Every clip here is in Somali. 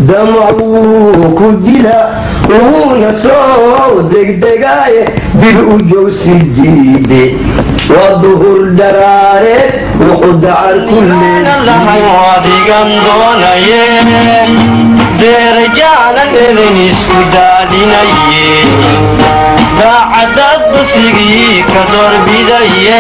damacuu ku dila wuuna soo degdegaaye dib u joogsi diide waa duhur dharaareed wuxuu dacar ku lahay adigan doonaye deerajaanan elin isku daadinaye daacadad basigii ka doorbidaye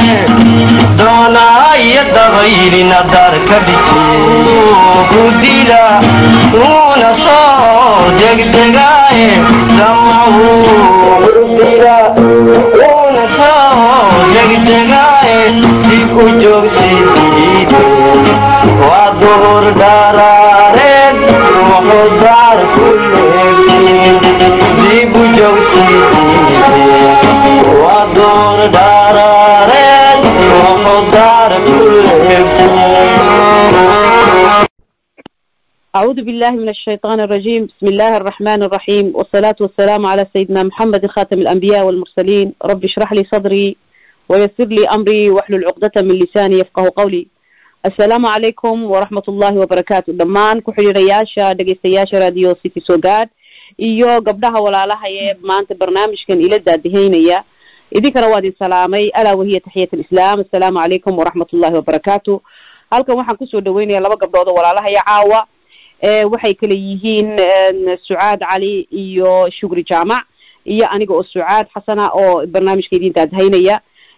doonaayo dabaylina dar ka dhise ku dila uuna soo degdegaaye damacuu dila uuna soo degdegaaye dib u joogsidiide waa duhur dharaareed wuxuu daar ku leegsin dib u joogsidiide waa duhur dharaareed wuxuu daar ku leegsin أعوذ بالله من الشيطان الرجيم بسم الله الرحمن الرحيم والصلاة والسلام على سيدنا محمد خاتم الأنبياء والمرسلين رب اشرح لي صدري ويسر لي أمري واحلل عقدة من لساني يفقه قولي السلام عليكم ورحمة الله وبركاته دمان كحريرياشا دقيستياشا راديو سيتي سوغاد iyo gabdhaha walaalaha ee maanta barnaamijkan ila daadihaynaya idinkana waa idin salaamay alaa wahiya taxiyat alislaam assalaamu calaykum waraxmat ullahi wabarakaatu halkan waxaan kusoo dhaweynaya laba gabdhood oo walaalahaya caawa waxay kala yihiin sucaad cali iyo shugri jaamac iyo aniga oo sucaad xasana oo barnaamijka idin daadhaynaya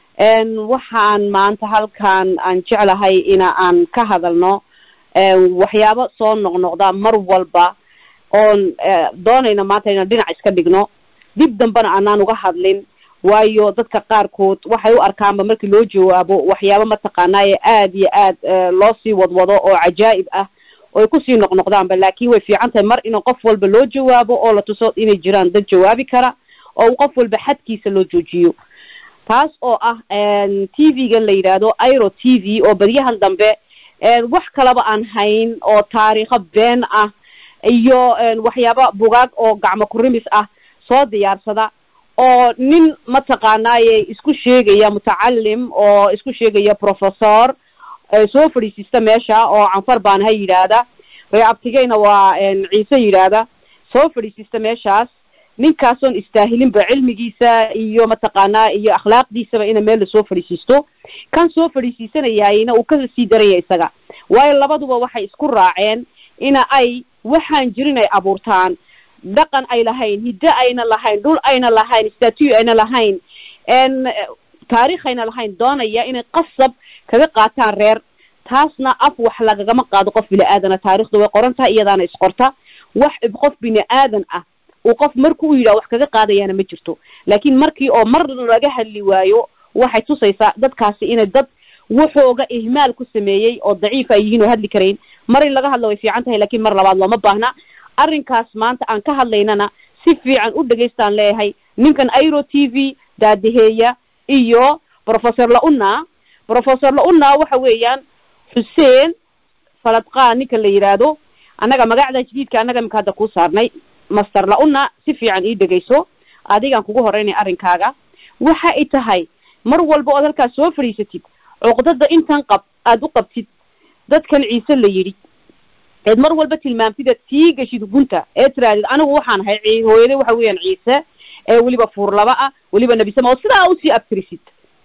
waxaan maanta halkan aan jeclahay ina aan ka hadalno waxyaabo soo noqnoqda mar walba oon doonayna maanta inaan dhinac iska dhigno dib dambena aanaan uga hadlin waayo dadka qaarkood waxay u arkaanba markii loo jawaabo waxyaabo mataqaanaaye aada iyo aad loo sii wadwado oo cajaa'ib ah oy kusii noqnoqdaanba laakin way fiican tahay mar in qof walba loo jawaabo oo la tuso inay jiraan dad jawaabi kara oo qof walba xadkiisa loo joojiyo taas oo ah t v-gan la yidhaahdo iro t v oo baryahan dambe wax kalaba aan hayn oo taariikho been ah iyo waxyaaba bugaag oo gacmo kurimis ah soo diyaarsada oo nin mataqaanaaye isku sheegaya mutacalim oo isku sheegaya professor soo fadhiisiista meesha oo canfar baan ha yidhaahda reeabtigeyna waa ciise yidhaahda soo fadhiisiista meeshaas ninkaasoon istaahilinba cilmigiisa iyo mataqaanaa iyo akhlaaqdiisaba ina meel lasoo fadhiisiisto kan soo fadhiisiisanayayna uu ka sii daraya isaga waayo labaduba waxay isku raaceen ina ay waxaan jirin ay abuurtaan dhaqan ay lahayn hiddo ayna lahayn dhul ayna lahayn statue ayna lahayn taariikh ayna lahayn doonaya inay qasab kaga qaataan reer taasna af wax lagagama qaado qof bini aadana taarikhda way qoran tahay iyadaana isqorta wax qof bini aadan ah uu qof marku u yidhaha wax kaga qaadayaana ma jirto laakin markii oo mar laga hadli waayo waxay tusaysaa dadkaasi inay dad wuxooga ihmaal ku sameeyey oo daciif ay yihiin oo hadli karayn mar in laga hadlo way fiican tahay lakin mar labaad looma baahna arrinkaas maanta aan ka hadlaynana si fiican u dhegaystaan leeyahay ninkan iro t v daadaheeya iyo professor launa professor launa waxa weeyaan xuseen faladqaan ninkan la yidhaahdo annaga magacda jadiidka annaga imika hadda kuu saarnay master launa si fiican ii dhegayso adigaan kugu horeynay arrinkaaga waxa ay tahay mar walba ood halkaas soo fadhiisatid cuqdada intan qab aada u qabtid dadkan ciise la yidhi eed mar walba tilmaamtid eed sii geshid gunta ee tiraadid anigu waxaan ahay hooyade waxa weeyaan ciise ee weliba fuurlaba ah weliba nebisama oo sidaa usii abtirisid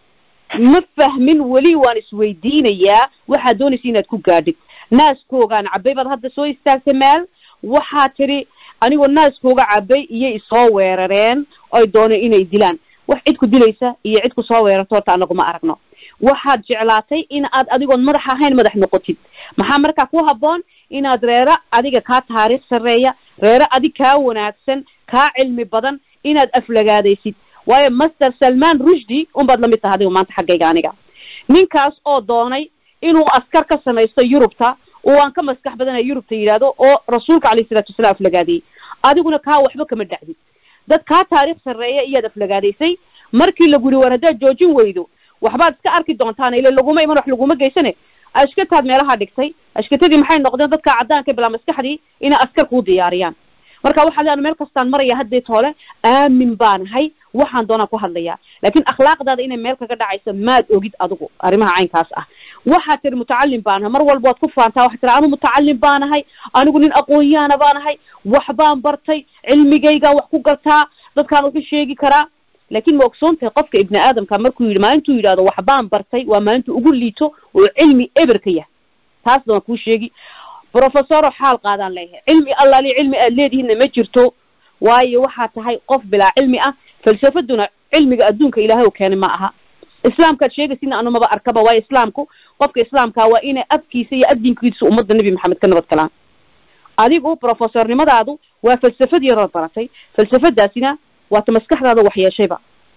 ma fahmin weli waan isweydiinayaa waxaad doonaysa inaad ku gaadhid naaskoogaan cabay baad hadda soo istaagtay meel waxaa tidhi anigoo naaskooga cabay iyay isoo weerareen oy dooneen inay dilaan wax cid ku dilaysa iyo cid ku soo weerarto horta anaguma aragno waxaad jeclaatay in aad adigoon madax ahayn madax noqotid maxaa markaa ku habboon inaad reero adiga kaa taariikh sarreeya reero adig kaa wanaagsan kaa cilmi badan inaad aflagaadaysid waayo master salman rushdi unbaad lamid taha adiga maanta xaggayga aniga ninkaas oo doonay inuu askar ka samaysto yurubta oo aan ka maskax badanaya yurubta yidhaahdo oo rasuulka alayhi salatu wasalaam aflagaadiyey adiguna kaa waxba kama dhacdid dad kaa taariikh sarreeya iyaad aflagaadaysay markii lagu yiri war haddaad joojin weydo waxbaad iska arki doontaan ila laguma iman wax laguma geysane ashkataad meelaha dhigtay ashkatadii maxay noqdeen dadka caddaanka bilaa maskaxdii inay askar kuu diyaariyaan marka waxaa leedahay meel kastaan maraya haddeet hole aamin baan ahay waxaan doonaan ku hadlayaa laakiin akhlaaqdaada inay meel kaga dhacayso maad ogid adigu arrimaha caynkaas ah waxaad tiri mutacallim baanahay mar walba waad ku faantaa waxaad tiri anu mutacallim baanahay anigu nin aqoon-yaana baanahay wax baan bartay cilmigaygaan wax ku gartaa dadkaan wuxu sheegi karaa laakiin ma ogsoon tahay qofka ibni aadamka markuu yidhi maalintuu yidhahdo wax baan bartay waa maalintuu ugu liito oo cilmi eber ka yahay taasna waan kuu sheegi professoro xaal qaadaan leeyahay cilmi allaali cilmi aad leedihiinna ma jirto waayo waxaa tahay qof bilaa cilmi ah falsafaduna cilmiga adduunka ilaahay u keenay ma aha islaamkaad sheegaysidna anu maba arkaba waayo islaamku qofka islaamkaa waa inay afkiisa iyo adinkiisa ummadda nebi maxamed ka nabad galaan adigu professornimadaadu waa falsafad yarood baratay falsafadaasina waata maskaxdaada wax yeeshayba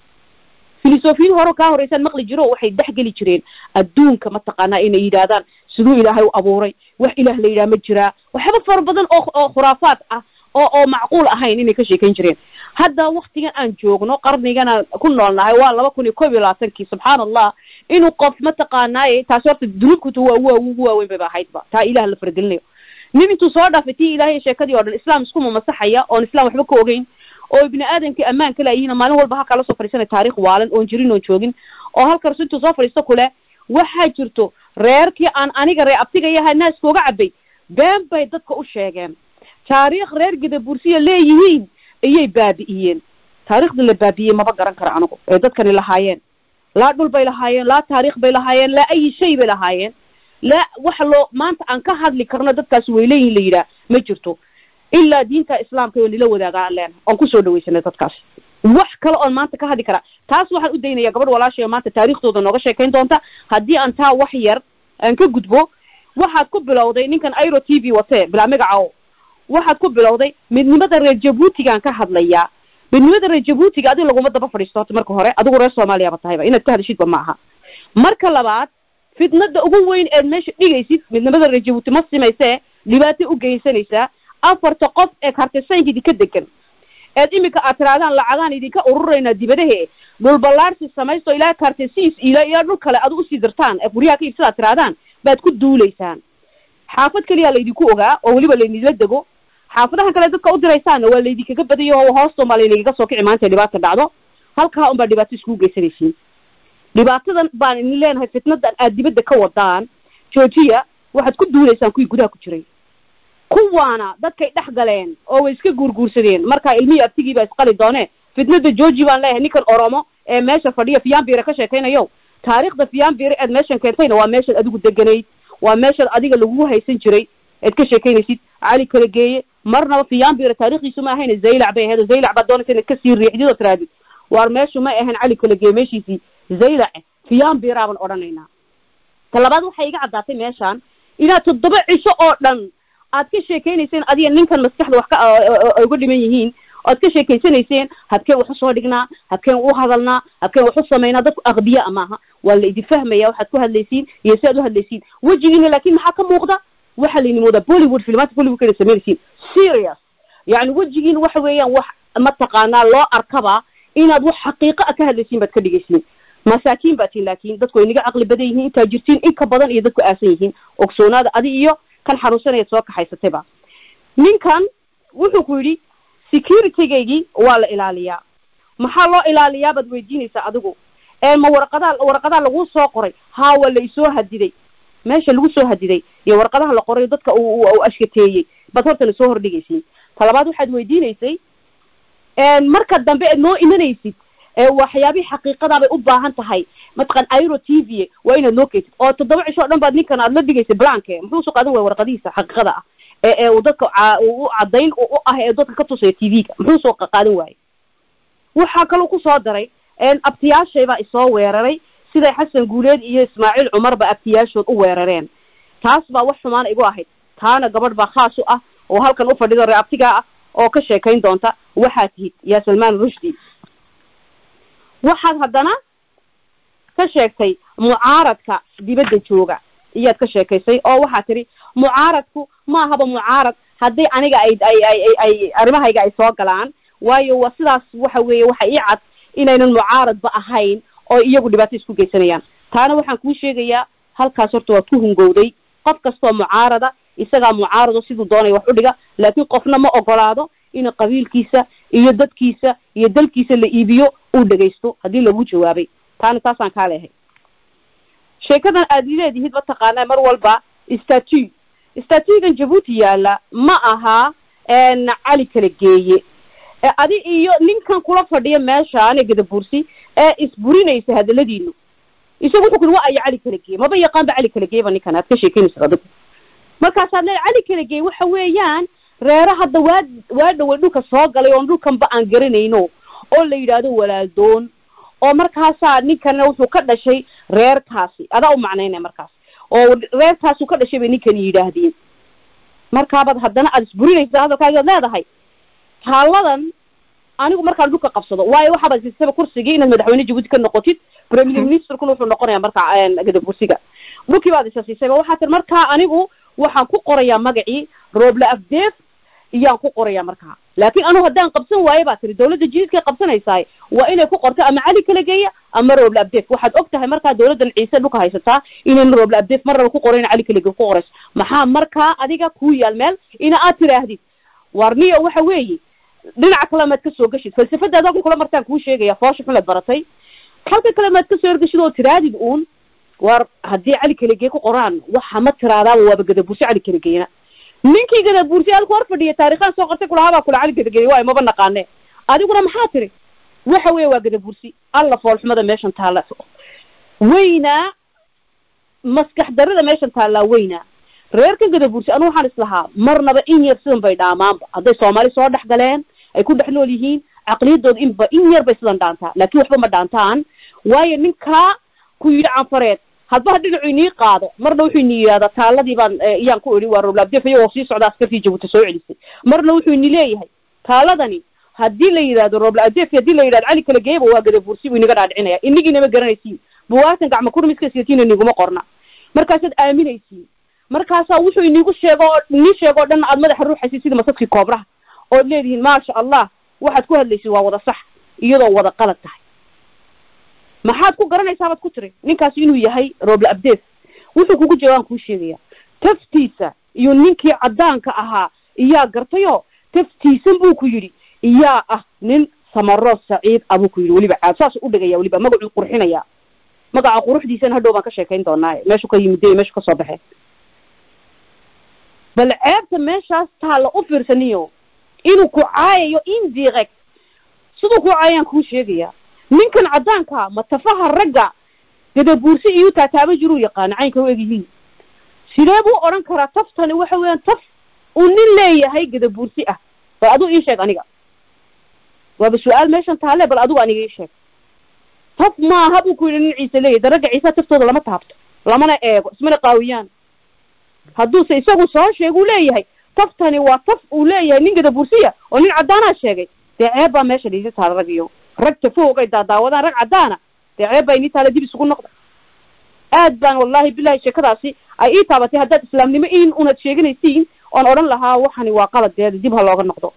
filosofiyin hore kaa horeysaan maqli jiro waxay dhexgeli jireen adduunka mataqaanaa inay yidhaahdaan siduu ilaahay u abuuray wax ilaah la yidhaha ma jiraa waxyaaba fara badan oo oo khuraafaad ah oo oo macquul ahayn inay ka sheekayn jireen hadda waktigan aan joogno qarnigan aan ku noolnahay waa laba kun iyo kob iyo labaatankii subxaan allah inuu qof mataqaanaaye taasi horta dunuubkuta waa waa ugu waaweyn bayba ahaydba taa ilaah la faragelinayo nin intuu soo dhaafay tii ilahay sheekadii oo dhan islaam iskuma masaxaya oon islam waxba ka ogeyn oo ibni aadamkii ammaan ka laayihiin maalin walba halkaa lasoo fadhiisanay taarikh waalan oon jirin oon joogin oo halkaas intuu soo fadhiisto kule waxaa jirto reerkii aan aniga ree abtiga yahay naaskooga cabay been bay dadka u sheegeen taariikh reer gadabursiya leeyihiin ayay baabi'iyeen taariikhda la baabi'iyey maba garan kara anigu ee dadkani lahaayeen laa dhul bay lahaayeen laa taarikh bay lahaayeen laa ayi shay bay lahaayeen laa waxa loo maanta aan ka hadli karno dadkaas way leeyihin la yidhaah ma jirto ilaa diinta islaamka oo nila wadaaga aan leenahay oon kusoo dhawaysanay dadkaas wax kale oon maanta ka hadli karaa taas waxaan u daynaya gabadh walaashay oo maanta taariikhdooda nooga sheekayn doonta haddii aan taa wax yar aan ka gudbo waxaad ku bilowday ninkan airo t v watee bilaa magaca waxaad ku bilowday midnimada reer jabuutigaan ka hadlayaa midnimada reer jabuutiga adiga laguma daba fadhiisto horta marka hore adigu reer soomaaliyaba tahayba inaad ka hadashidba ma aha marka labaad fitnada ugu weyn eed meesha dhigaysid midnimada reer jabuuti ma simaysee dhibaato u geysanaysaa afarta qof ee kartisaynka idinka degan eed iminka aad tiraadaan lacagaan idinka ururaynaa dibadahe dhulballaarsi samaysto ilaa kartisiis ila ilaa dhul kale aad usii dirtaan ee guryaha ka iibsada ad tiraadaan baad ku duulaysaan xaafad keliyaa laydinku ogaa oo weliba laydinla dego xaafadahan kale dadka u diraysaanna waa laydinkaga badayo oo hoosta unbaa laydinkaga soo kici maanta dhibaata dhacdo halkaa unbaa dhibaato iskugu geysanaysiin dhibaatadan baan idin leenahay fitnadan aad dibadda ka wadaan joojiya waxaad ku duulaysaan kuwii gudaha ku jiray kuwaana dadkay dhex galeen oo way iska guurguursadeen markaa ilmihii abtigii baa isqali doone fitnada jooji baan leeyahay ninkan oromo ee meesha fadhiya fiyaanbire ka sheekaynayo taariikhda fiyaanbire eed meeshan keentayna waa meeshaad adigu deganayd waa meeshaad adiga lagugu haysan jiray eed ka sheekaynaysid cali kala geeye marnaba fiyaanbire taarikhdiisu ma ahayn zaylac bay ahayd zaylac baad doonaysa inaad kasii riixdid oo tiraadid waar meeshu ma ahayn cali kala geeye meeshiisii zaylac fiyaanbira baan odhanaynaa ta labaad waxay iga caddaatay meeshaan inaad toddoba cisho oo dhan aad ka sheekaynayseen adiga ninkan maskaxda wax ka uga dhiman yihiin oad ka sheekaysanayseen hadkeen wax usoo dhignaa hadkeen u hadalnaa hadkeen wax u samaynaa dadku aqbiyaa maaha waa la idin fahmaya waxaad ku hadlaysiin iyo si aad u hadlaysiin wejigiina laakin maxaa ka muuqda waxaa laydin moodaa bollywood filmaanta bollywood kana samaynaysiin serious yani wejigiina waxa weeyaan wax mataqaanaa loo arkaba inaad wax xaqiiqa a ka hadlaysiin baad ka dhigaysiin masaakiin baa tiin laakin dadku ay naga caqli badan yihiin intaa jirtiin in ka badan iyo dadku aasan yihiin ogsoonaada adi iyo kan xanuunsanayaad soo kaxaysatayba ninkan wuxuu ku yidhi securitygaygii waa la ilaaliyaa maxaa loo ilaaliyaa baad weydiinaysaa adigu ee ma warqadaa warqadaa laguu soo qoray haa waa la isoo hadiday meesha lagu soo hadiday iyo warqadaha la qoray dadka u ashkateeyey baad hortana soo hordhigaysiin talabaad waxaad weydiinaysay marka dambe eed noo imanaysid waxyaabihii xaqiiqadaabay u baahan tahay mataqan airo t v waa inaad noo keysid oo toddoba cisho o dhan baad ninkan aad la dhigaysay blanke muxuu soo qaadan waya warqadihiisa xaqiiqada ah ee ee uu dadka u caddayn u ah ee dadka ka tusaya t v-ga muxuu soo qaadan waayey waxaa kaloo kusoo daray abtiyaashaybaa isoo weeraray siday xasan guuleed iyo ismaaciil cumarba abtiyaashood u weerareen taas baa wax xumaana igu ahayd taana gabadh baa khaas u ah oo halkan u fadhido ree abtigaa ah oo ka sheekayn doonta waxaa tihid yaa salmaan rushdi waxaad haddana ka sheegtay mucaaradka dibadda jooga iyaad ka sheekaysay oo waxaad tidhi mucaaradku ma ahaba mucaarad haddii aniga ay ay ay ay arrimahayga ay soo galaan waayo waa sidaas waxa weeye waxa ii cad inaynan mucaaradba ahayn oo iyagu dhibaato isku geysanayaan taana waxaan kuu sheegayaa halkaas horta waad ku hungowday qof kastoo mucaarada isagaa mucaarado siduu doonaya wax u dhiga laakiin qofna ma ogolaado in qabiilkiisa iyo dadkiisa iyo dalkiisa la iibiyo uu dhegaysto haddii lagu jawaabay taana taasaan kaa leehay sheekadan aad leedihid mataqaanaa mar walba statu statugan jabuuti yaala ma aha cali kala geeye adi iyo ninkan kula fadhiya meeshaane gadabuursi ee isburinaysa hadaladiinu isagu wuxuu kuli wa aya cali kala geeye maba yaqaan ba cali kala geeye ba ninkan aad ka sheekeynaysa adigu markaasaad le cali kala geeye waxa weeyaan reero hadda waa waa dhaway dhulka soo galay oon dhulkanba aan garanayno oo la yidhaahdo walaaldoon oo markaasaa ninkana wuxuu ka dhashay reerkaasi adaa u macnaynaya markaas oo reerkaasu ka dhashay bay ninkan yidhaahdeen markaabaad haddana aada isburinaysa hadalkaagiad leedahay taalladan anigu markaan dhulka qabsado waayo waxaabad siisaba kursigii inaad madaxweyne jabuuti ka noqotid premier ministerkuna wuxuu noqonaya markaa gadabursiga dhulkii baad isa siisayba waxaa tir markaa anigu waxaan ku qorayaa magacii rooble afdeef iyaan ku qoraya markaa laakin anugu haddaan qabsan waayo baa tiri dawladda jididkay qabsanaysaay waa inay ku qorto ama cali kala geeya ama rooble abdeef waxaad og tahay markaa dawladdan ciise dhulka haysataa inayna rooble abdeef marnaba ku qorayn cali kala gee ku qorayso maxaa markaa adiga kuu yaal meel ina aad tiraahdid warniyo waxa weeye dhinaca kale maad kasoo geshid falsafadaada halkan kula martaan kuu sheegaya foosha xun laad baratay halka kale maad kasoo ergeshid oo tiraadid uun war haddii cali kala gee ku qoraan waxa ma tiraadaaba waaba gadabursi cali kala geena ninkii gadabuursi halku hor fadhiya taarikhaan soo qortay kulahabaa kula cali gadageli waayo maba naqaane adiguna maxaa tiri waxa weya waa gadabuursi alla foolxumada meeshan taalla weynaa maskax darida meeshan taallaa weynaa reerkan gadabuursi anu waxaan islahaa marnaba in yar sidan bay dhaamaanba hadday soomaali soo dhex galeen ay ku dhex nool yihiin caqliyadooda inba in yar bay sidan dhaantaa laakin waxba ma dhaantaan waayo ninkaa ku yidhi canfareed hadba dhinacu inii qaado marna wuxuu ini yidhahdaa taaladii baan iyaan ku idhi waa roblabdef iyagoo sii socda askartii jabuuti soo celisay marna wuxuu ini leeyahay taaladani haddii la yidhahdo roblabdef haddii la yidhahdo cali kala geeyaba waa gadabuursi buu inaga dhaadhicinaya inigiinama garanaysiin buwaatan gacma kurmiska siyatiin iniguma qorna markaasaad aaminaysiin markaasaa wuxuu inigu sheego oo ini sheego o dhan aad madaxa ruuxaysid sida masadkii koobraha ood leedihiin maasha allah waxaad ku hadlaysid waa wada sax iyadoo wada qalad tahay maxaad ku garanaysaa baad ku tiri ninkaasi inuu yahay rooble abdeef wuxuu kugu jawaan kuu sheegaya taftiisa iyo ninkii caddaanka ahaa iyaa gartayoo taftiisan buu ku yidhi iyaa ah nin samaro saciid abuu ku yidhi weliba caad saasuu udhigaya weliba magacuu qurxinaya magaca quruxdiisana hadhow baan ka sheekayn doonaaye meeshuu ka yimid iyo meeshuu kasoo baxee bal ceebta meeshaas taalla u fiirsaniyo inuu ku caayayo indirect siduu ku caayayaan kuu sheegaya ninkan caddaanka ma tafaha ragga gadabuursi iyo taataaba jiruu yaqaana caynka u egyihiin sidee buu odhan karaa taftani waxa weeyaan taf uu nin leeyahay gadabuursi ah bal adigu ii sheeg aniga waaba su-aal meeshan taale bal adigu aniga ii sheeg taf maaha buu ku yidhi nin ciise leeyahay da ragga ciisa taftooda lama taabto lamana eego ismana qaawiyaan hadduuse isagu soo sheeguu leeyahay taftani waa taf uu leeyahay nin gadabuursiya oo nin caddaanaa sheegay dee ceeb baa meesha dhiisi taala rag iyo rag tafoog ay daadaawadaan rag caddaana dee ceeb baa inii taala dib isugu noqda aad baan wallahi bilahi sheekadaasi ay ii taabatay haddaad islaamnimo in unad sheeganaysiin oon odhan lahaa waxani waa qaladeeda dib ha looga noqdo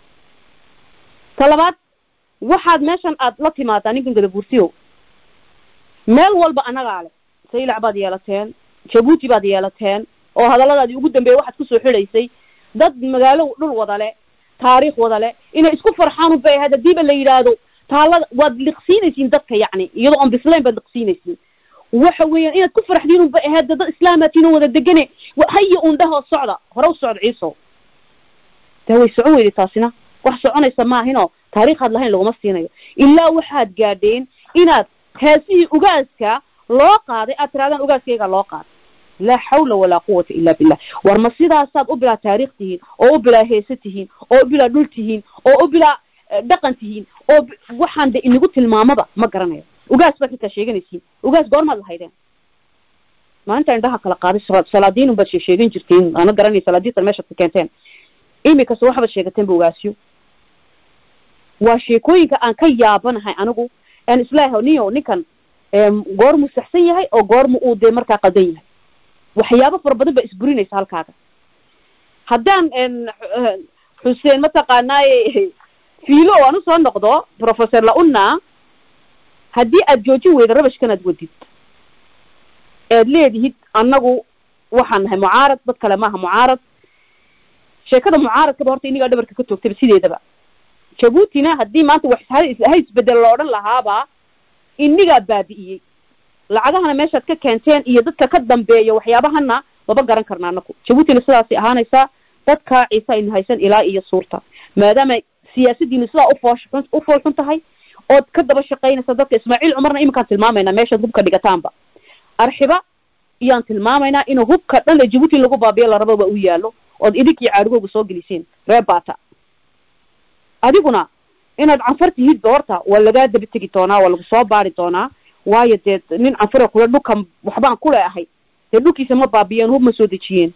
ta labaad waxaad meeshan aad la timaadaa ninkan gadabuursiyo meel walba annagaa leh saylac baad yeelateen jabuuti baad yeelateen oo hadalladaadii ugu dambeeya waxaad kusoo xidhaysay dad magaalo dhul wada le taariikh wada le inay isku farxaan unbay ahayd hadiiba la yidhaahdo taalada waad liqsiinaysiin dadka yacni iyadoo aan bislayn baad liqsiinaysiin waxa weeyaan inaad ku farxdiin unbay ahayd dad islaamaatiin oo wada degane haya un dhahoo socda hore u socda ciiso dee way socon weyday taasina wax soconaysa maahinoo taariikhaad lahayn laguma siinayo ilaa waxaad gaadheen inaad heesihii ugaaska loo qaaday aad tirahdaan ugaaskayga loo qaaday laa xawla walaa quwata ila billah war ma sidaasaad u bilaa taariikh tihiin oo u bilaa heese tihiin oo u bilaa dhul tihiin oo u bilaa dhaqan tihiin oo waxaan de inigu tilmaamaba ma garanayo ugaas baad xitaa sheeganaysiin ugaas goormaad lahaydeen maalinta indhaha kala qaaday salaadiinun baad sheegan jirtiin ana garanay salaadiintan meeshaad ka keenteen imikase waxbaad sheegateen ba ugaasyo waa sheekooyinka aan ka yaabanahay anigu aan islaaha niyo ninkan goormuu saxsan yahay oo goormu uu dee markaa qaldan yahay waxyaabo fara badan baa isburinaysa halkaaga haddaan xuseen mataqaanaaye fiilo oo aan usoo noqdo professor launa haddii aad joojin weyda rabashkan aad wadid ead leedihid annagu waxaan nahay mucaarad dad kale maaha mucaarad sheekada mucaaradkaba horta inigaa dhabarka ka toogtaba sideedaba jabuutina haddii maanta wax ha isbedel la odhan lahaaba inigaa baabi'iyey lacagahana meeshaad ka keenteen iyo dadka ka dambeeya waxyaabahana maba garan karna anaku jabuutina sidaasay ahaanaysaa dadka ciise aynu haysan ilaa iyo suurta maadaama siyaasadiinu sidaa ufoosh u fool xun tahay ood ka daba shaqaynaysa dadka ismaaciil cumarna iminkaan tilmaamaynaa meeshaad hubka dhigataanba arxiba iyaan tilmaamaynaa inuu hubka dhan ee jabuuti lagu baabiyo larababa u yaalo ood idinkii caarigooga soo gelisiin reer bata adiguna inaad canfar tihidba horta waa lagaa daba tegi doonaa waa lagu soo baari doonaa waayo dee nin canfara kule dhulkan waxbaan kule ahay dee dhulkiisa ma baabiyeen hub ma soo dejiyeen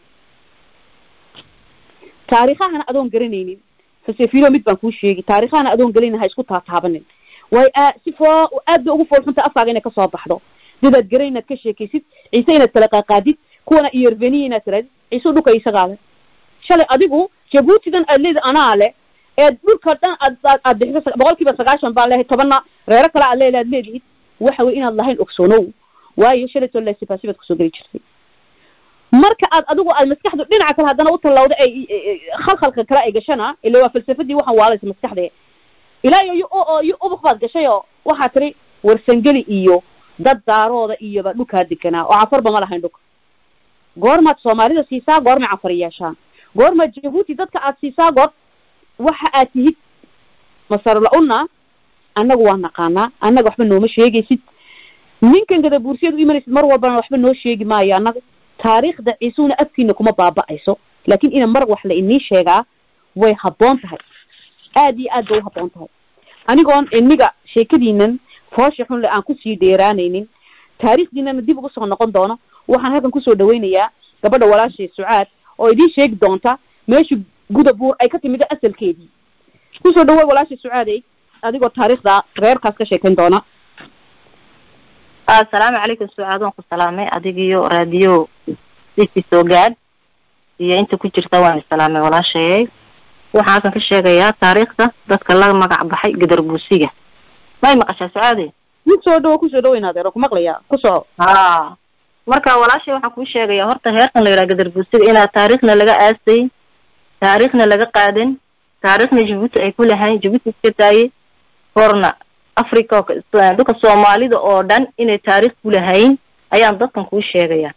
taarikhahana adoon garanaynin xusefilo mid baan kuu sheegi taarikhahana adoon gelaynin ha isku taataabanin way aa si foo aad bay ugu foolxunta afkaaga inay kasoo baxdo dadaad garan inaad ka sheekaysid ciise inaad kala qaaqaadid kuwana iyarbeniya inaad tiraadid ciise dhulka isagaale shalay adigu jabuutidan aad leedi anaa le ee dhulka dhan aad aad bixiso boqol kiiba sagaashan baa leehay tobanna reero kale aad leele aad leedihid waxa wey inaad lahayn ogsoonow waayo shalaytoo lesifaasi baad kusoo geli jirtay marka aad adigu aad maskaxdu dhinaca kale haddana u tallawda ay khalkhalka kale ay gashana ila waa falsafadii waxaan waalaysa maskaxda ilaa iyo yo ubuk baad gashay oo waxaa tiri warsangeli iyo dad daarooda iyoba dhulkaa deganaa oo cafarba ma lahayn dhulka goormaad soomaalida siisaa goormay cafar yeeshaan goormaad jabuuti dadka aad siisaa goor waxa aad tihid masarla-una annagu waa naqaanaa annaga waxba nooma sheegaysid ninkan gadabuursiyad u imanaysid mar walbana waxba noo sheegi maayo annaga taariikhda ciisuhuna afkiina kuma baaba'ayso laakin ina mar wax la inii sheegaa way habboon tahay aad iyo aad bay u habboon tahay anigoon iniga sheekadiinan foosha xun le aan kusii dheeraanaynin taariikhdiinana dib ugu soo noqon doono waxaan halkan kusoo dhawaynayaa gabadha walaashay sucaad oo idiin sheegi doonta meesha gudabuur ay ka timid asalkeedii kusoo dhawoy walaashay sucaadey adigoo taariikhda reerkaas ka sheekayn doona assalaamu calaykum sucaad waan ku salaamay adigiyo raadiyo disi soo gaad iyo inta ku jirta waan isalaamay walaashayay waxaan halkan ka sheegayaa taariikhda dadka la magac baxay gadarbuusiga may maqashaa sucaade kusoo dhawo kusoo dhawo inaad ero ku maqlayaa ku soco ha marka walaashay waxaan kuu sheegayaa horta heerkan la yidhaha gadarbuusiga inaad taariikhna laga aasay taariikhna laga qaadan taariikhna jabuuti ay ku lahayn jabuuti iska taayay horna africa dhulka soomaalida oo dhan inay taariikh ku lahayn ayaan dadkan kuu sheegayaa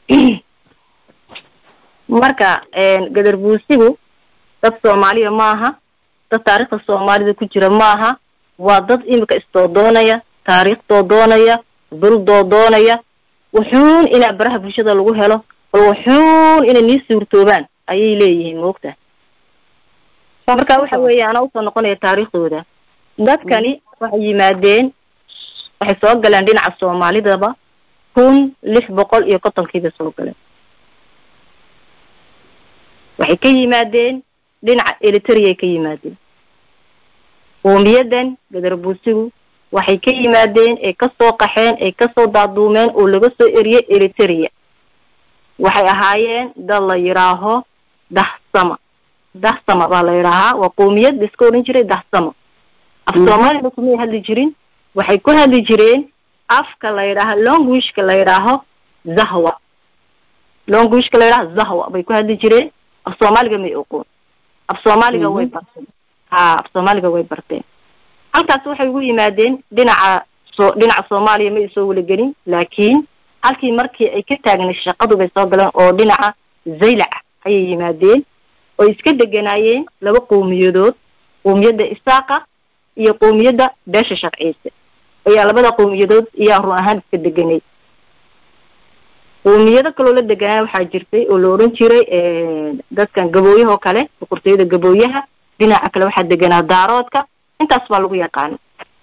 marka gadarbuusigu dad soomaaliya maaha dad taariikhda soomaalida ku jira maaha waa dad imika isdoodoonaya taariikh doodoonaya dul doodoonaya wuxuun inaa baraha bulshada lagu helo bal wuxuun inay nii suurtoobaan ayay leeyihiin moogta marka waxa weeye anaa usoo noqonaya taariikhdooda dadkani waxay yimaadeen waxay soo galeen dhinaca soomaalidaba kun lix boqol iyo kontonkiibay soo galeen waxay ka yimaadeen dhinaca eliteria ka yimaadeen qoomiyadan gadarbuusigu waxay ka yimaadeen ay kasoo qaxeen ay kasoo daaduumeen oo laga soo eriyey eliteria waxay ahaayeen dad la yidhaaho dahsama dahsama baa la yidhaahaa waa qoomiyad la iska odhan jiray dahsama af soomaalina kumay hadli jirin waxay ku hadli jireen afka la yidhaaha longuishka la yidhaaho zahwa longuishka la yidhaaho zahwa bay ku hadli jireen af soomaaliga may oqoon af soomaaliga way barteen ha af soomaaliga way barteen halkaas waxay ugu yimaadeen dhinaca so dhinaca soomaaliya ma ay soo walagelin laakiin halkii markii ay ka taagnay shaqadu bay soo galeen oo dhinaca zaylac ayay yimaadeen oo iska deganaayeen laba qowmiyadood qowmiyadda isaaqa iyo qowmiyadda beesha sharciise ayaa labada qowmiyadood iyaa run ahaan iska deganay qowmiyado kaloo la deganaa waxaa jirtay oo la odhan jiray dadkan gabooyahoo kale boqortooyada gabooyaha dhinaca kale waxaa deganaa daaroodka intaas baa lagu yaqaana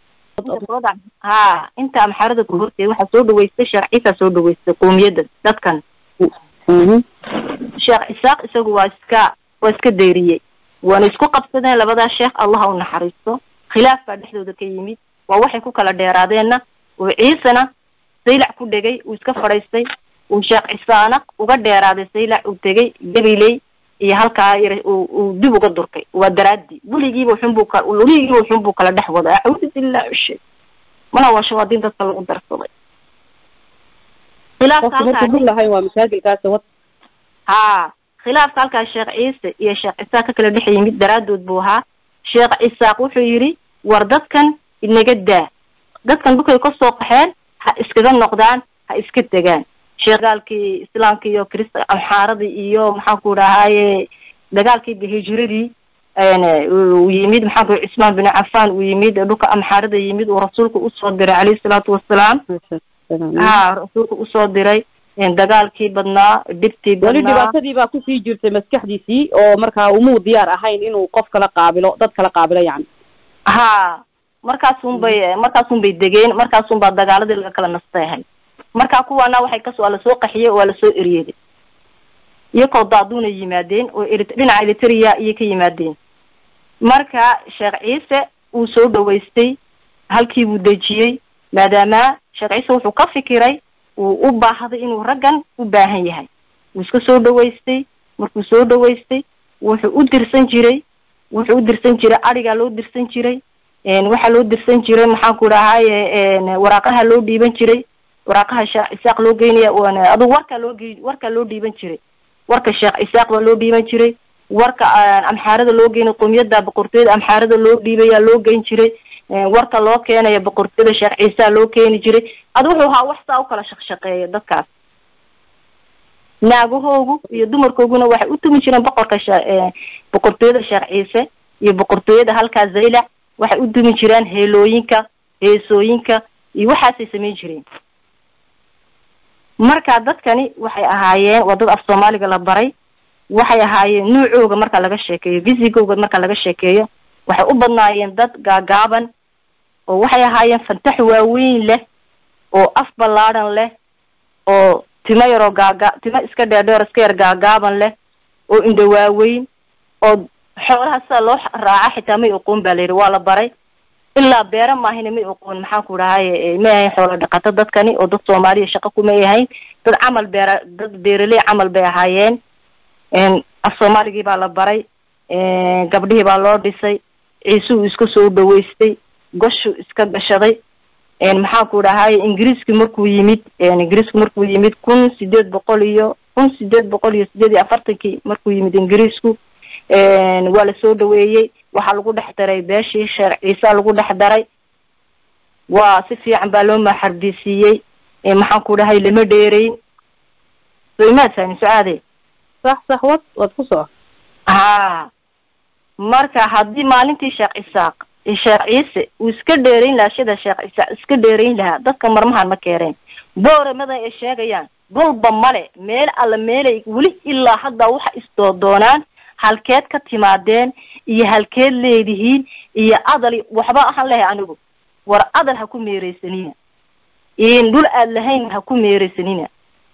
ha inta amxaarada ku horteeda waxaa soo dhaweystay sheekh ciisa soo dhaweystay qowmiyadda dadkan sheekh isaaq isagu waa iska waa iska dayriyey waana isku qabsadeen labadaa sheekh allah ha u naxariisto khilaaf baa dhexdooda ka yimid waa waxay ku kala dheeraadeenna uu ciisena saylac ku dhegay uu iska fadhaystay uu sheekh cisaana uga dheeraaday saylac uu tegay gabiley iyo halkaa yar uu dib uga durkay waa daraadi weligiiba xunbuu ka weligiiba xunbuu kala dhex wada acuudu billahi shay mana waa shawaadiin dadka lagu darsaday khilaafka halkaa lahayn waa masaakilkaas wad ha khilaafka halkaa sheekh ciise iyo sheekh cisaaq ka kala dhex yimid daraaddood buu ahaa sheekh cisaaq wuxuu yidhi war dadkan inaga daa dadkan dhulkay ka soo qaxeen ha iskaga noqdaan ha iska degaan sheegaalkii islaamka iyo krista amxaaradii iyo maxaan ku dhahaaye dagaalkii hijiradii uu yimid maxaan ku cismaan bin cafaan uu yimid dhulka amxaarada yimid uu rasuulka usoo diray calayhi salaatu wasalaam ha rasuulka usoo diray dagaalkii badnaa dhibtii weli badnaa dhibaatadii baa kusii jirtay maskaxdiisii oo markaa umuu diyaar ahayn inuu qof kala qaabilo dad kala qaabilo yani ha markaasun bay markaasun bay degeen markaasun baa dagaaladii laga kala nastay ahayd marka kuwaana waxay kas waa lasoo qaxiyey waa lasoo eryeeday iyakoo daaduuna yimaadeen oo eri dhinaca eritrea iyay ka yimaadeen marka sheekh ciise uu soo dhawaystay halkii buu dejiyey maadaama sheekh ciise wuxuu ka fikiray uu u baahday inuu raggan u baahan yahay wuu iska soo dhawaystay markuu soo dhawaystay wuxuu u dirsan jiray wuxuu u dirsan jiray adhigaa loo dirsan jiray waxaa loo dirsan jiray maxaan ku dhahaaye waraaqaha loo dhiiban jiray waraaqaha sheekh isaaq loo geynaya adugu warkaa loo gey warkaa loo dhiiban jiray warka sheekh isaaq baa loo dhiiban jiray warka amxaarada loo geynay qowmiyada boqortooyada amxaarada loo dhiibaya loo geyn jiray warka loo keenaya boqortooyada sheekh ciisa loo keeni jiray adu wuxuu ahaa wax saa ukala shaqshaqeeya dadkaas naagahoogu iyo dumarkooguna waxay u tumi jireen boqorka she boqortooyada sheekh ciise iyo boqortooyada halkaa zaylac waxay u dumi jireen heelooyinka heesooyinka iyo waxaasay samayn jireen marka dadkani waxay ahaayeen waa dad af soomaaliga la baray waxay ahaayeen nuucooga marka laga sheekeeyo visigooga marka laga sheekeeyo waxay u badnaayeen dad gaagaaban oo waxay ahaayeen fantax waaweyn leh oo af ballaadhan leh oo timo yaroo gaaga timo iska dheerdheer iska yar gaagaaban leh oo indho waaweyn oo xoolaha sida loo raaca xitaa may oqoon ba la yidhi waa la baray ilaa beera maahina may oqoon maxaan ku dhahaye may ahayn xoolo dhaqato dadkani oo dad soomaaliya shaqo kumay ahayn dad camal beera dad beeraley camal bay ahaayeen af soomaaligii baa la baray gabdhihii baa loo dhisay ciisuu iska soo dhawaystay goshuu iska gashaday maxaan ku dhahaye ingiriiski markuu yimid ingiriisku markuu yimid kun sideed boqol iyo kun sideed boqol iyo sideed iyo afartankii markuu yimid ingiriisku waa lasoo dhaweeyey waxaa lagu dhex daray beeshii sheekh ciisa lagu dhex daray waa si fiican baa loo maxarbisiiyey maxaan ku dhahay lama dheereyn so imaad fahmin sucaade sax sax wad waad ku soo ha marka haddii maalintii sheekh isaaq sheekh ciise uu iska dheerayn lahaa shida sheekh isaaq iska dheerayn lahaa dadka marmahan ma keeneen booramada ay sheegayaan dhulba male meel alla meelay weli ilaa hadda waxa isdoodoonaan halkeed ka timaadeen iyo halkeed leedihiin iyo adal waxba ahaan lehay anigu war adal ha ku meereysanina dhul aad lahayn ha ku meereysanina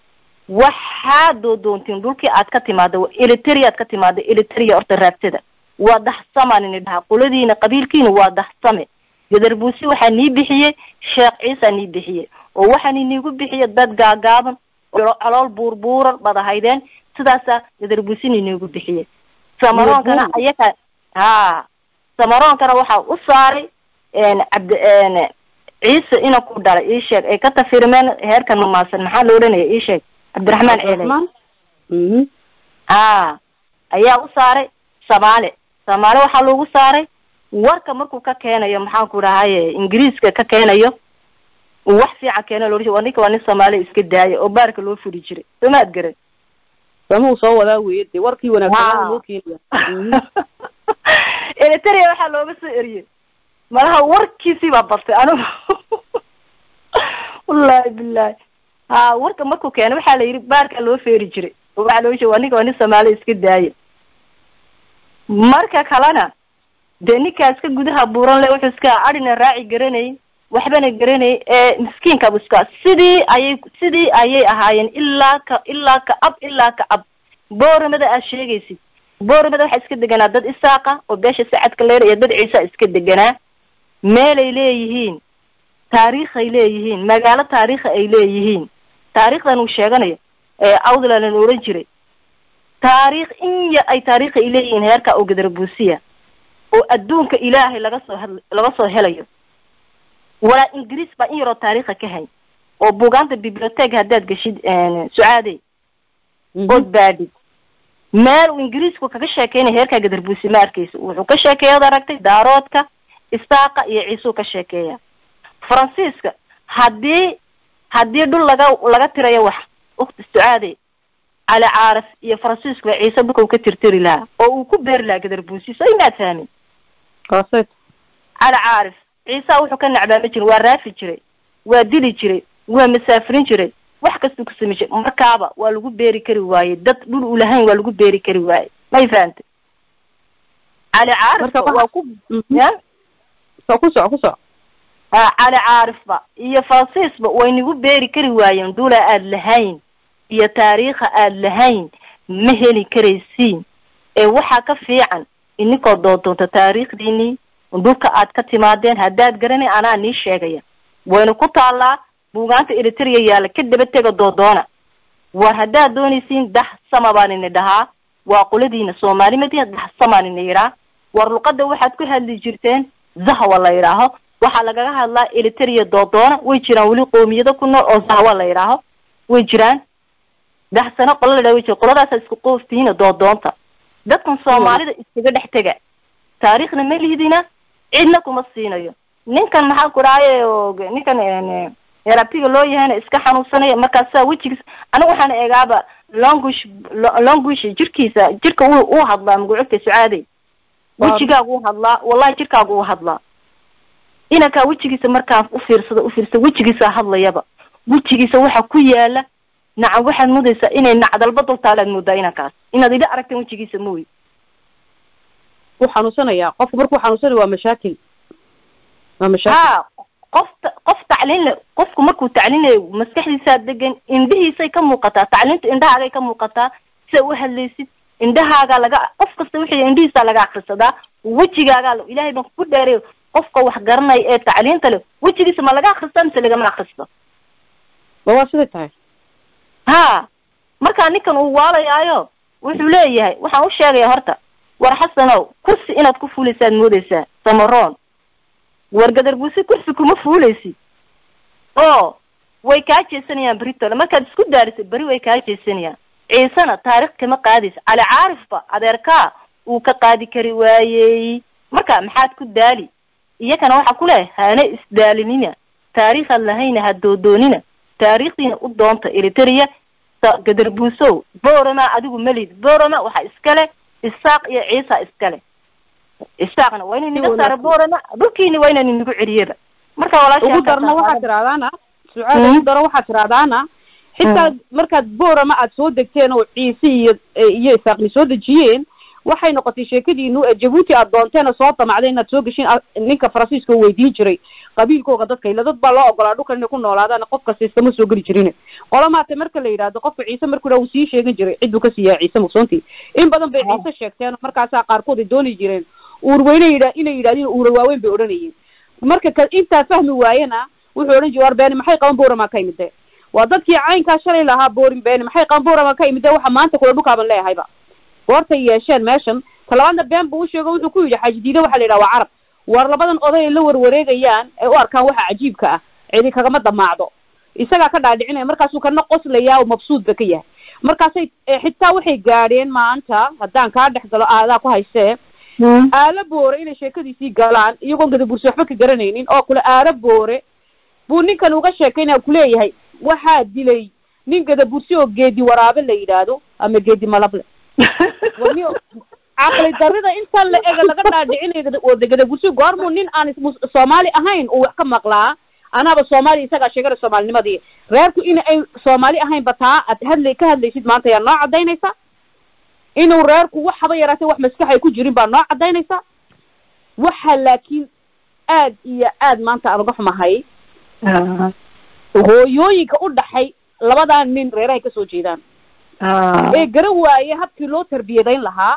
waxaad doodoontiin dhulkii aad ka timaada eliteria aad ka timaada eliteria horta raadsada waa dahsamaan ini dhaha qoladiina qabiilkiina waa dahsame gadarbuusi waxaa nii bixiyey sheekh ciisa nii bixiyey oo waxaan iniigu bixiyey dad gaagaaban calool buurbuuran baad ahaydeen sidaasaa gadarbuusina iniigu bixiyey samaroonkana ayaka ha samaroonkana waxaa u saaray cabd ciise ina ku dhalay ii sheeg ay ka tafirmeen heerkan mamaasan maxaa la odhanaya ii sheeg cabdiraxmaan ceeley ha ayaa u saaray samaale samaale waxaa loogu saaray warka markuu ka keenayo maxaan ku dhahaye ingiriiska ka keenayo uu wax fiican keeno loo waa ninka waa nin soomaaliya iska daaya oo baarka loo furi jiray soo maad garan samuu soo wadaa weye de warkii wanaagsanaa loo keenaya eliteria waxaa looga soo eriyey malaha warkiisii baa bartay anigu wallahi bilahi ha warka markuu keeno waxaa la yidhi baarkaa loo feeri jiray oo waxaa loo sheeg waa ninka waa nin soomaaliya iska daaya marka kalena dee ninkaa iska gudaha buuran le wuxuu iska adhina raaci garanayn waxbana garanay ee miskiinkabu iska sidii ayay sidii ayay ahaayeen ilaa ka ilaa ka ab ilaa ka ab booramada aad sheegaysid booramada waxaa iska deganaa dad isaaqa oo beesha sacadka leer iyo dad ciisa iska deganaa meelay leeyihiin taariikhay leeyihiin magaalo taariikha ay leeyihiin taariikhdan uu sheeganayo ee awdlalan oran jiray taariikh in ya ay taariikha ay leeyihiin heerka oo gadarbuusiya oo adduunka ilaahay laga soo had laga soo helayo walaa ingiriis baa in yaroo taariikha ka hay oo buugaanta biblioteca haddaad geshid sucaadey ood baadhid meel uu ingiriisku kaga sheekeynaya heerkaa gadarbuusi ma arkeysa wuxuu ka sheekeeya od aragtay daaroodka isaaqa iyo ciisuu ka sheekeeya faransiiska haddii haddii dhul laga laga tirayo wax ukti sucaade cali caarif iyo faransiisku ba ciise dhulka uu ka tirtiri lahaa oo uu ku beeri lahaa gadarbuusi so imaad fahmin kaaseed cali caarif ciisa wuxuu ka nacbaama jiray waa raafi jiray waa dili jiray waa masaafirin jiray wax kastuu ku samayn jiray markaaba waa lagu beeri kari waaye dad dhul u lahayn waa lagu beeri kari waaye may fahamtay cali caarif Marka waxa- waa ku Mhm. ya so ku soco ku soco Ah, cali caarifba iyo faransiisba way nagu beeri kari waayeen dhula aad lahayn iyo taariikha aad lahayn ma heli karaysiin ee waxaa ka fiican ininkoo doondoonta taariikhdiinii dhulka aad ka timaadeen haddaad garanay anaa nii sheegaya wayna ku taallaa buugaanta eritrea yaalla ka daba tega doodoona war haddaad doonaysiin dax sama baan ini dhahaa waa qoladiina soomaali madiina dax samaan ini yidhaa war luqada waxaad ku hadli jirteen zahwa la yidhaaho waxaa lagaga hadlaa eritrea doodoona way jiraan weli qoomiyado ku nool oo zahwa la yidhaaho way jiraan daxsano qola la yidhaha way jira qoladaasa isku qooftihiina doodoonta dadkan soomaalida iskaga dhex tega taariikhna ma lihidina cidna kuma siinayo ninkan maxaa ku dhahaaye oo ninkan een, erabtiga loo yahayna iska xanuunsanaya markaasaa wejigiis aniga waxaan eegaaba longush lo- longush jirkiisa jirka uu uu hadlaa magacuudka sucaadey Waa- wejigaagu u hadlaa wallahi jirkaagu u hadlaa inankaa wejigiisa markaan ufiirsado ufiirsado wejigiisa hadlayaba wejigiisa waxa ku yaala nacam waxaad moodaysaa inay nacdalba dultaalaad moodaa inankaas inaad idha aragteen wejigiisa mooy wuu xanuunsanayaa qofku markuu xanuunsanayo waa mashaakil waa mashaakil ha qof qof tacliin le qofku markuu tacliinayo maskaxdiisaa degan indhihiisay ka muuqataa tacliinta indhahaagay ka muuqataa sida u hadlaysid indhahaagaa laga qof kasta wixii indhihiisaa laga akrisadaa wejigaagaa la- ilaahay baan ku dheeray qofka wax garanaya ee tacliinta leh wejigiisa ma laga akristaa mise lagama akristo ma waa siday tahay ha markaa ninkan uu waalayaayo wuxuu leeyahay waxaan u sheegaya horta war xasanow kursi inaad ku fuulaysaad moodaysaa samaroon war gadarbuusi kursi kuma fuulaysid oo way kaa jeesanayaan beritole markaad isku daariso beri way kaa jeesanayaan ciisena taarikh kama qaadaysa cali caarifba adeerkaa uu ka qaadi kari waayey marka maxaad ku daali iyakana waxaa ku leh hana isdaalinina taariikhaad lahayna ha doodoonina taariikhdiina u doonta eritrea sa- gadarbuusow borama adigu melid borama waxaa iskale isaaq iyo ciisa iskale isaaqna waa inay naga saara borama dhulkiina waa inay nagu celiyaba marka walaasha ugu darna waxaad tiraahdaana sucaada Mhm. ugu daro waxaad tiraahdaana xitaa markaad boorama aad soo degteen oo ciise iyo iyo isaaqni soo dejiyeen waxay noqotay sheekadiinu ee jabuuti aad doonteen oo soo damacdeen inaad soo geshiin a- ninka faransiiska oo weydiin jiray qabiilkooga dadka ila dad baa loo ogolaa dhulkan inay ku noolaadaan qof kasta iskama soo geli jirin qolamaate marka la yidhaahdo qofka ciise markuu dhaa uu sii sheegan jiray cidduu ka siiyaa ciise mugsoontii in badan bay ciise sheegteen markaasaa qaarkood ay dooni jireen uurweyne yidha inay yidhahdeen uura waaweyn bay odhanayeen marka ka intaa fahmi waayena wuxuu odhan jiray war beeni maxay qaban boorama ka imide waa dadkii caynkaa shalay lahaa boorin beeni maxay qaban boorama ka imide waxa maanta kula dhulkaaban leehayba goortay yeesheen meeshan talabaadna been buu usheego wuxuu ku yidhi xaaji diide waxaa la yidhaha waa carab war labadan oday ay la warwareegayaan ee u arkaan waxa cajiibka ah cidi kagama damaacdo isagaa ka dhaadhicinaya markaasuu kana qoslayaa oo mabsuud ba ka yahay markaasay eh, xitaa waxay gaadheen maanta haddaan kaa dhex galo aadaa ku haystee aalo boore inay sheekadiisii galaan iyagoon gadabursi waxba ka garanaynin oo kule aalo boore buu ninkan uga sheekaynaya kuleeyahay waxaa dilay nin gadabursi oo geedi waraabe la yidhaahdo ama geedi malable wani caqli darida intan la ega laga dhaadhicinayo oo de gadabursi goormuu nin aan is- soomaali ahayn uu wax ka maqlaa anaaba soomaali isagaa sheegana soomaalinimadii reerku in ay soomaali ahayn bataa aad hadlay ka hadlaysid maanta yaa noo cadaynaysa inuu reerku wax haba yaraatee wax maskax ay ku jirin baa noo cadaynaysa waxa laakiin aad iyo aad maanta aan uga xumahay hooyooyinka u dhaxay labadaa nin reerahay kasoo jeedaan ee garan waaye habkii loo tarbiyadayn lahaa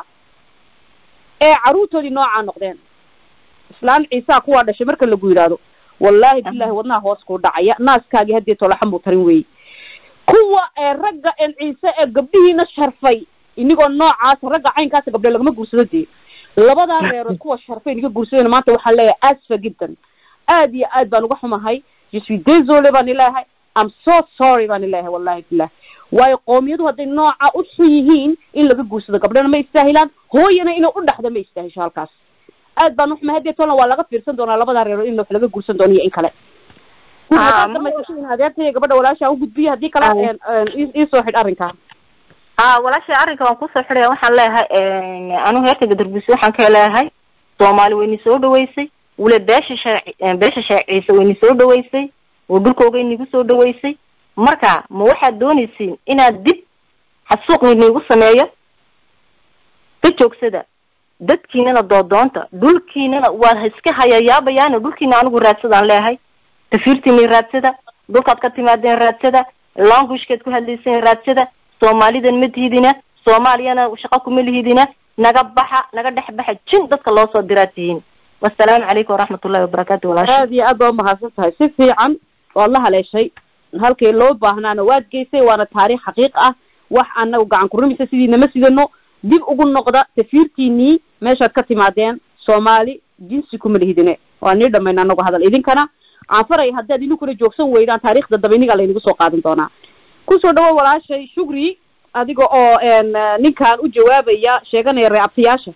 ee carruurtoodii noocaa noqdeen islaan ciisaa kuwaa dhashay marka lagu yidhaahdo wallaahi bilahi wadnaha hoos kuu dhacaya naaskaagii haddii tolaxan buu tarin weeyey kuwa ee ragga een ciise ee gabdhihiina sharfay inigoo noocaas ragga caynkaasa gabdhe lagama guursado dee labadaa reerood kuwa sharfay iniga guursadeen maanta waxaan leeyahay asfa jiddan aad iyo aad baan uga xumahay je suis désolé baan ileeyahay am so sorry baan ilahay wallahi bilah waayo qoomiyadu hadday nooca u xun yihiin in laga guursado gabdhana ma istaahilaan hooyana inay u dhaxda ma istaahisho halkaas aad baan uxuma hadee tolna waa laga fiirsan doonaa labada reero in wax laga guursan doono iyo in kale adeertay gabadha walaasha u gudbiya haddii kale iisoo xidh arrinkaa ha walaashay arrinka waan kusoo xidhaya waxaan leeyahay anigu heerka gadarbuusi waxaan ka leeyahay soomaali wayni soo dhaweysay wule beesha shee beesha sheeciisa wayni soo dhaweysay oo dhulkooga inigu soo dhaweysay marka ma waxaad doonaysiin inaad dib xasuuq inigu sameeyo ka joogsada dadkiinana doodoonta dhulkiinana waa iska hayayaabayaana dhulkiina anigu raadsadaan leeyahay tafiirtiini raadsada dhulkaad ka timaadeen raadsada languishkaad ku hadlayseen raadsada soomaalidan ma tihidina soomaaliyana shaqo kuma lihidina naga baxa naga dhex baxa jin dadka loo soo diraa tihiin wasalaamu calaykum waraxmatullahi wabarakaatu walaasha aad iyo aad baa umahadsan tahay si fiican waad la haleeshay halkii loo baahnaana waad geysay waana taariikh xaqiiq ah wax anagu gacan kurumaysa sidiinama sidano dib ugu noqda tafiirtiinii meeshaad ka timaadeen soomaali jinsi kuma lihidine waa nii dhamayna anagu hadal idinkana aan faraya haddaad idinkuna joogsan weydaan taariikhda daba inigaa laynagu soo qaadin doonaa kusoo dhawo walaashay shukri adiga oo ninkan u jawaabaya sheeganaya reeabtayaasha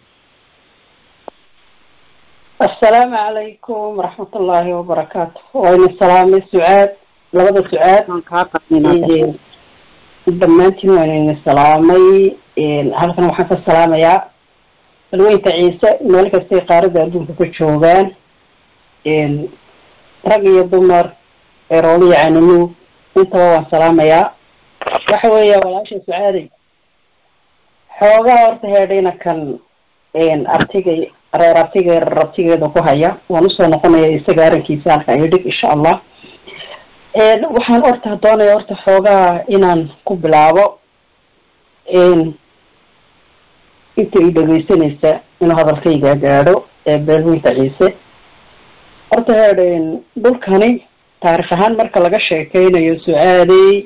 assalaamu calaykum waraxmat ullaahi wabarakaatu wayna salaamay sucaad labada sucaad waan kaa qadnina dhammaantiin waanayna salaamay halkan waxaan ka salaamayaa balweynta ciise meel kastay qaarada adduunka ka joogaan rag iyo dumar erooliya canimo intaba waan salaamayaa waxa weeya walaasha sucaaday xoogaa horta heedhayna kan artigay reer artiga rabtigeeda ku haya waan usoo noqonaya isaga arrinkiisa halka idhig insha allah waxaan horta doonaya horta xoogaa inaan ku bilaabo inta i dhegeysanaysa inuu hadalkayga gaadho ee beelweynta ciise horta heedh dhulkani taarikh ahaan marka laga sheekeynayo su-aaley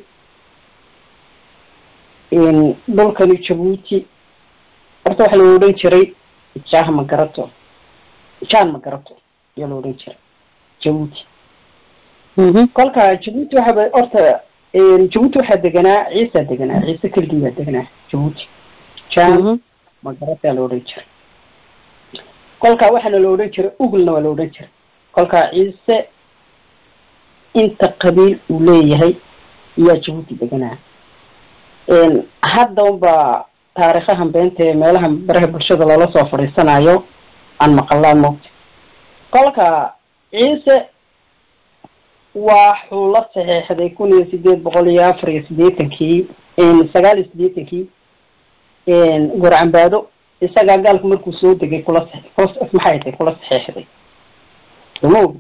dhulkani jabuuti horta waxaa la odhan jiray jah ma garato jan ma garato ayaa la odhan jiray jabuuti kolka jabuuti waxaa horta jabuuti waxaa deganaa ciisaa deganaa ciise keligii baa deganaa jabuuti jan ma garataa la odhan jiray kolka waxaana la odhan jiray uglna waa la odhan jiray kolka ciise inta qabiil uu leeyahay ayaa jabuuti deganaa hadda unba taarikhahan beenta ee meelaha baraha bulshada loola soo fadhiisanayo aan maqalaan moogta kolka ciise waxuu la saxeexday kun iyo sideed boqol iyo afar iyo sideetankii sagaal iyo sideetankii gorcambaado isagaa gaalku markuu soo degay kula maxay tay kula saxeexday soma ogi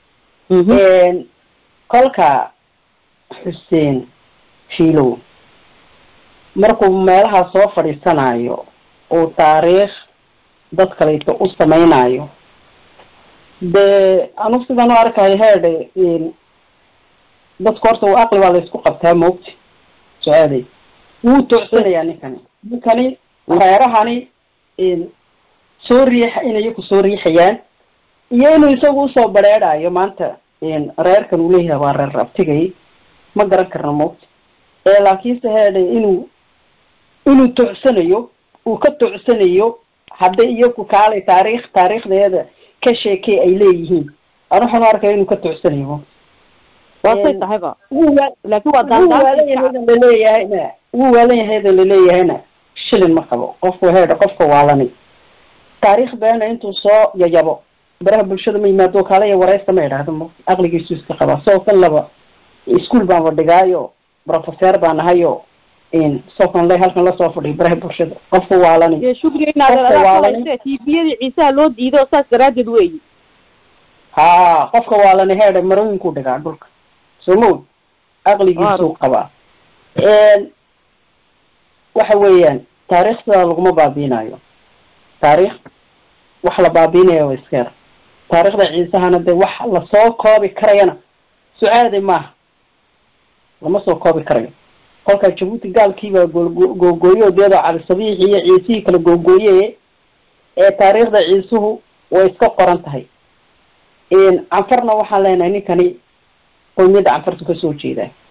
kolka xuseen shiilow markuu meelaha soo fadhiisanayo uu taariikh dad kaleeto u samaynayo dee anugu sidaan u arkayo heedhe dadku horta aqli waa laysku qabtaa moogta su-aaday wuu toocsanayaa ninkani ninkani reerahani soo riixa inay iyaku soo riixayaan iyo inuu isagu usoo bareedhayo maanta reerkan uu leeyahay waa reer abtigay ma garan karna moogta ee laakiinse heedhe inuu inuu toocsanayo uu ka toocsanayo hadday iyaku kaalay taariikh taariikhdeeda ka sheekey ay leeyihiin an waxaan u arkaya inuu ka toocsanayo waasay tahayba wuu waa laakin waa wuu waalan yahadan laleeyahayna wuu waalan yahadan laleeyahayna shilin ma qabo qofku heedha qofka waalani taariikh beena intuu soo yayabo baraha bulshada ma yimaado kaalaya wareysta ma idhaahdo mo aqligiisu iska qabaa soo kan laba ischool baanba dhigaayo professor baan ahayo soo le halkan lasoo fadhiyo baraha bulshada qofka waalani iyo shukri inaad tviyadii ciisaha loo diido saas daraadeed weyi ha qofka waalani heedha marooyinkuu dhigaa dhulka soo ma og aqligiisuu qabaa waxa weeyaan taariikhda laguma baabiinayo taariikh wax la baabiinayo waa iska yar taariikhda ciisahana dee wax lasoo koobi karayana su-aaday maaha lama soo koobi karayo kolkaa jabuuti gaalkiibaa googooyo deeda calisabiix iyo ciisihii kala googooye ee taariikhda ciisuhu way iska qoran tahay canfarna waxaan leenahay ninkani qoymiyadda canfartu kasoo jeedaa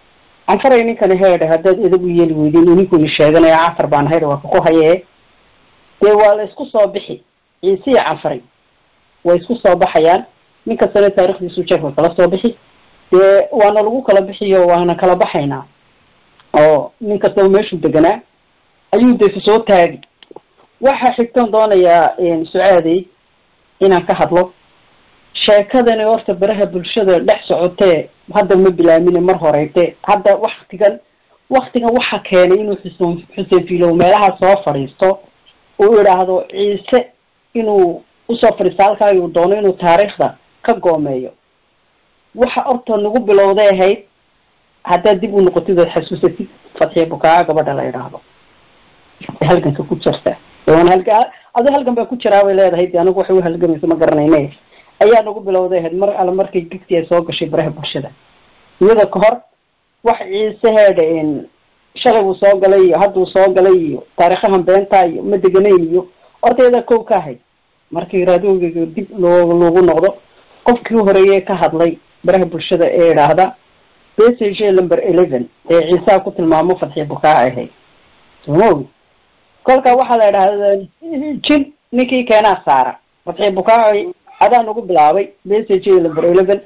canfaray ninkani heedhe haddaad edab u yeeli weydin ininkuni sheeganaya cafar baan haydha waa kaku hayee dee waa la isku soo bixi ciise iyo canfaray way isku soo baxayaan nin kastana taarikhdiisu jeefka kala soo bixi dee waana lagu kala bixiyo waana kala baxaynaa oo nin kastaba meeshuu deganaa ayuu dee soo taagi waxaa xigtan doonayaa su-aadey inaan ka hadlo sheekadani horta baraha bulshada dhex socotee hadda ma bilaamine mar horeyte hadda waktigan waktigan waxa keenay inuu xuseen xuseen fiilow meelaha soo fadhiisto uu idhaahdo ciise inuu usoo fadhiisto halkaa uu doono inuu taariikhda ka goomeeyo waxa horta nagu bilowday ahayd haddaad dib u noqotid ood xasuusatid fadxiya bukaa gabadha la idhaahdo halganka ku jirta halka ado halgan baa ku jiraa bay leedahay de anigu waxay u halgamaysa ma garanayne ayaa nagu bilowday ahayd mar alle markay gigti ay soo gashay baraha bulshada iyada ka hor wax ciise heedha shalay uu soo galay iyo hadduu soo galay iyo taariikhahan beenta iyo ma deganayn iyo horta iyadaa kow ka ahayd markii raadiyogeyga dib loo loogu noqdo qofkii horeeye ka hadlay baraha bulshada ee idhaahda bsg number eleven ee ciisaha ku tilmaamo fadxiya bukaa ahayd somaogi kolka waxaa la idhahda jin ninkii keenaa saara fadxiya bukaa adaa nagu bilaabay bsg number eleven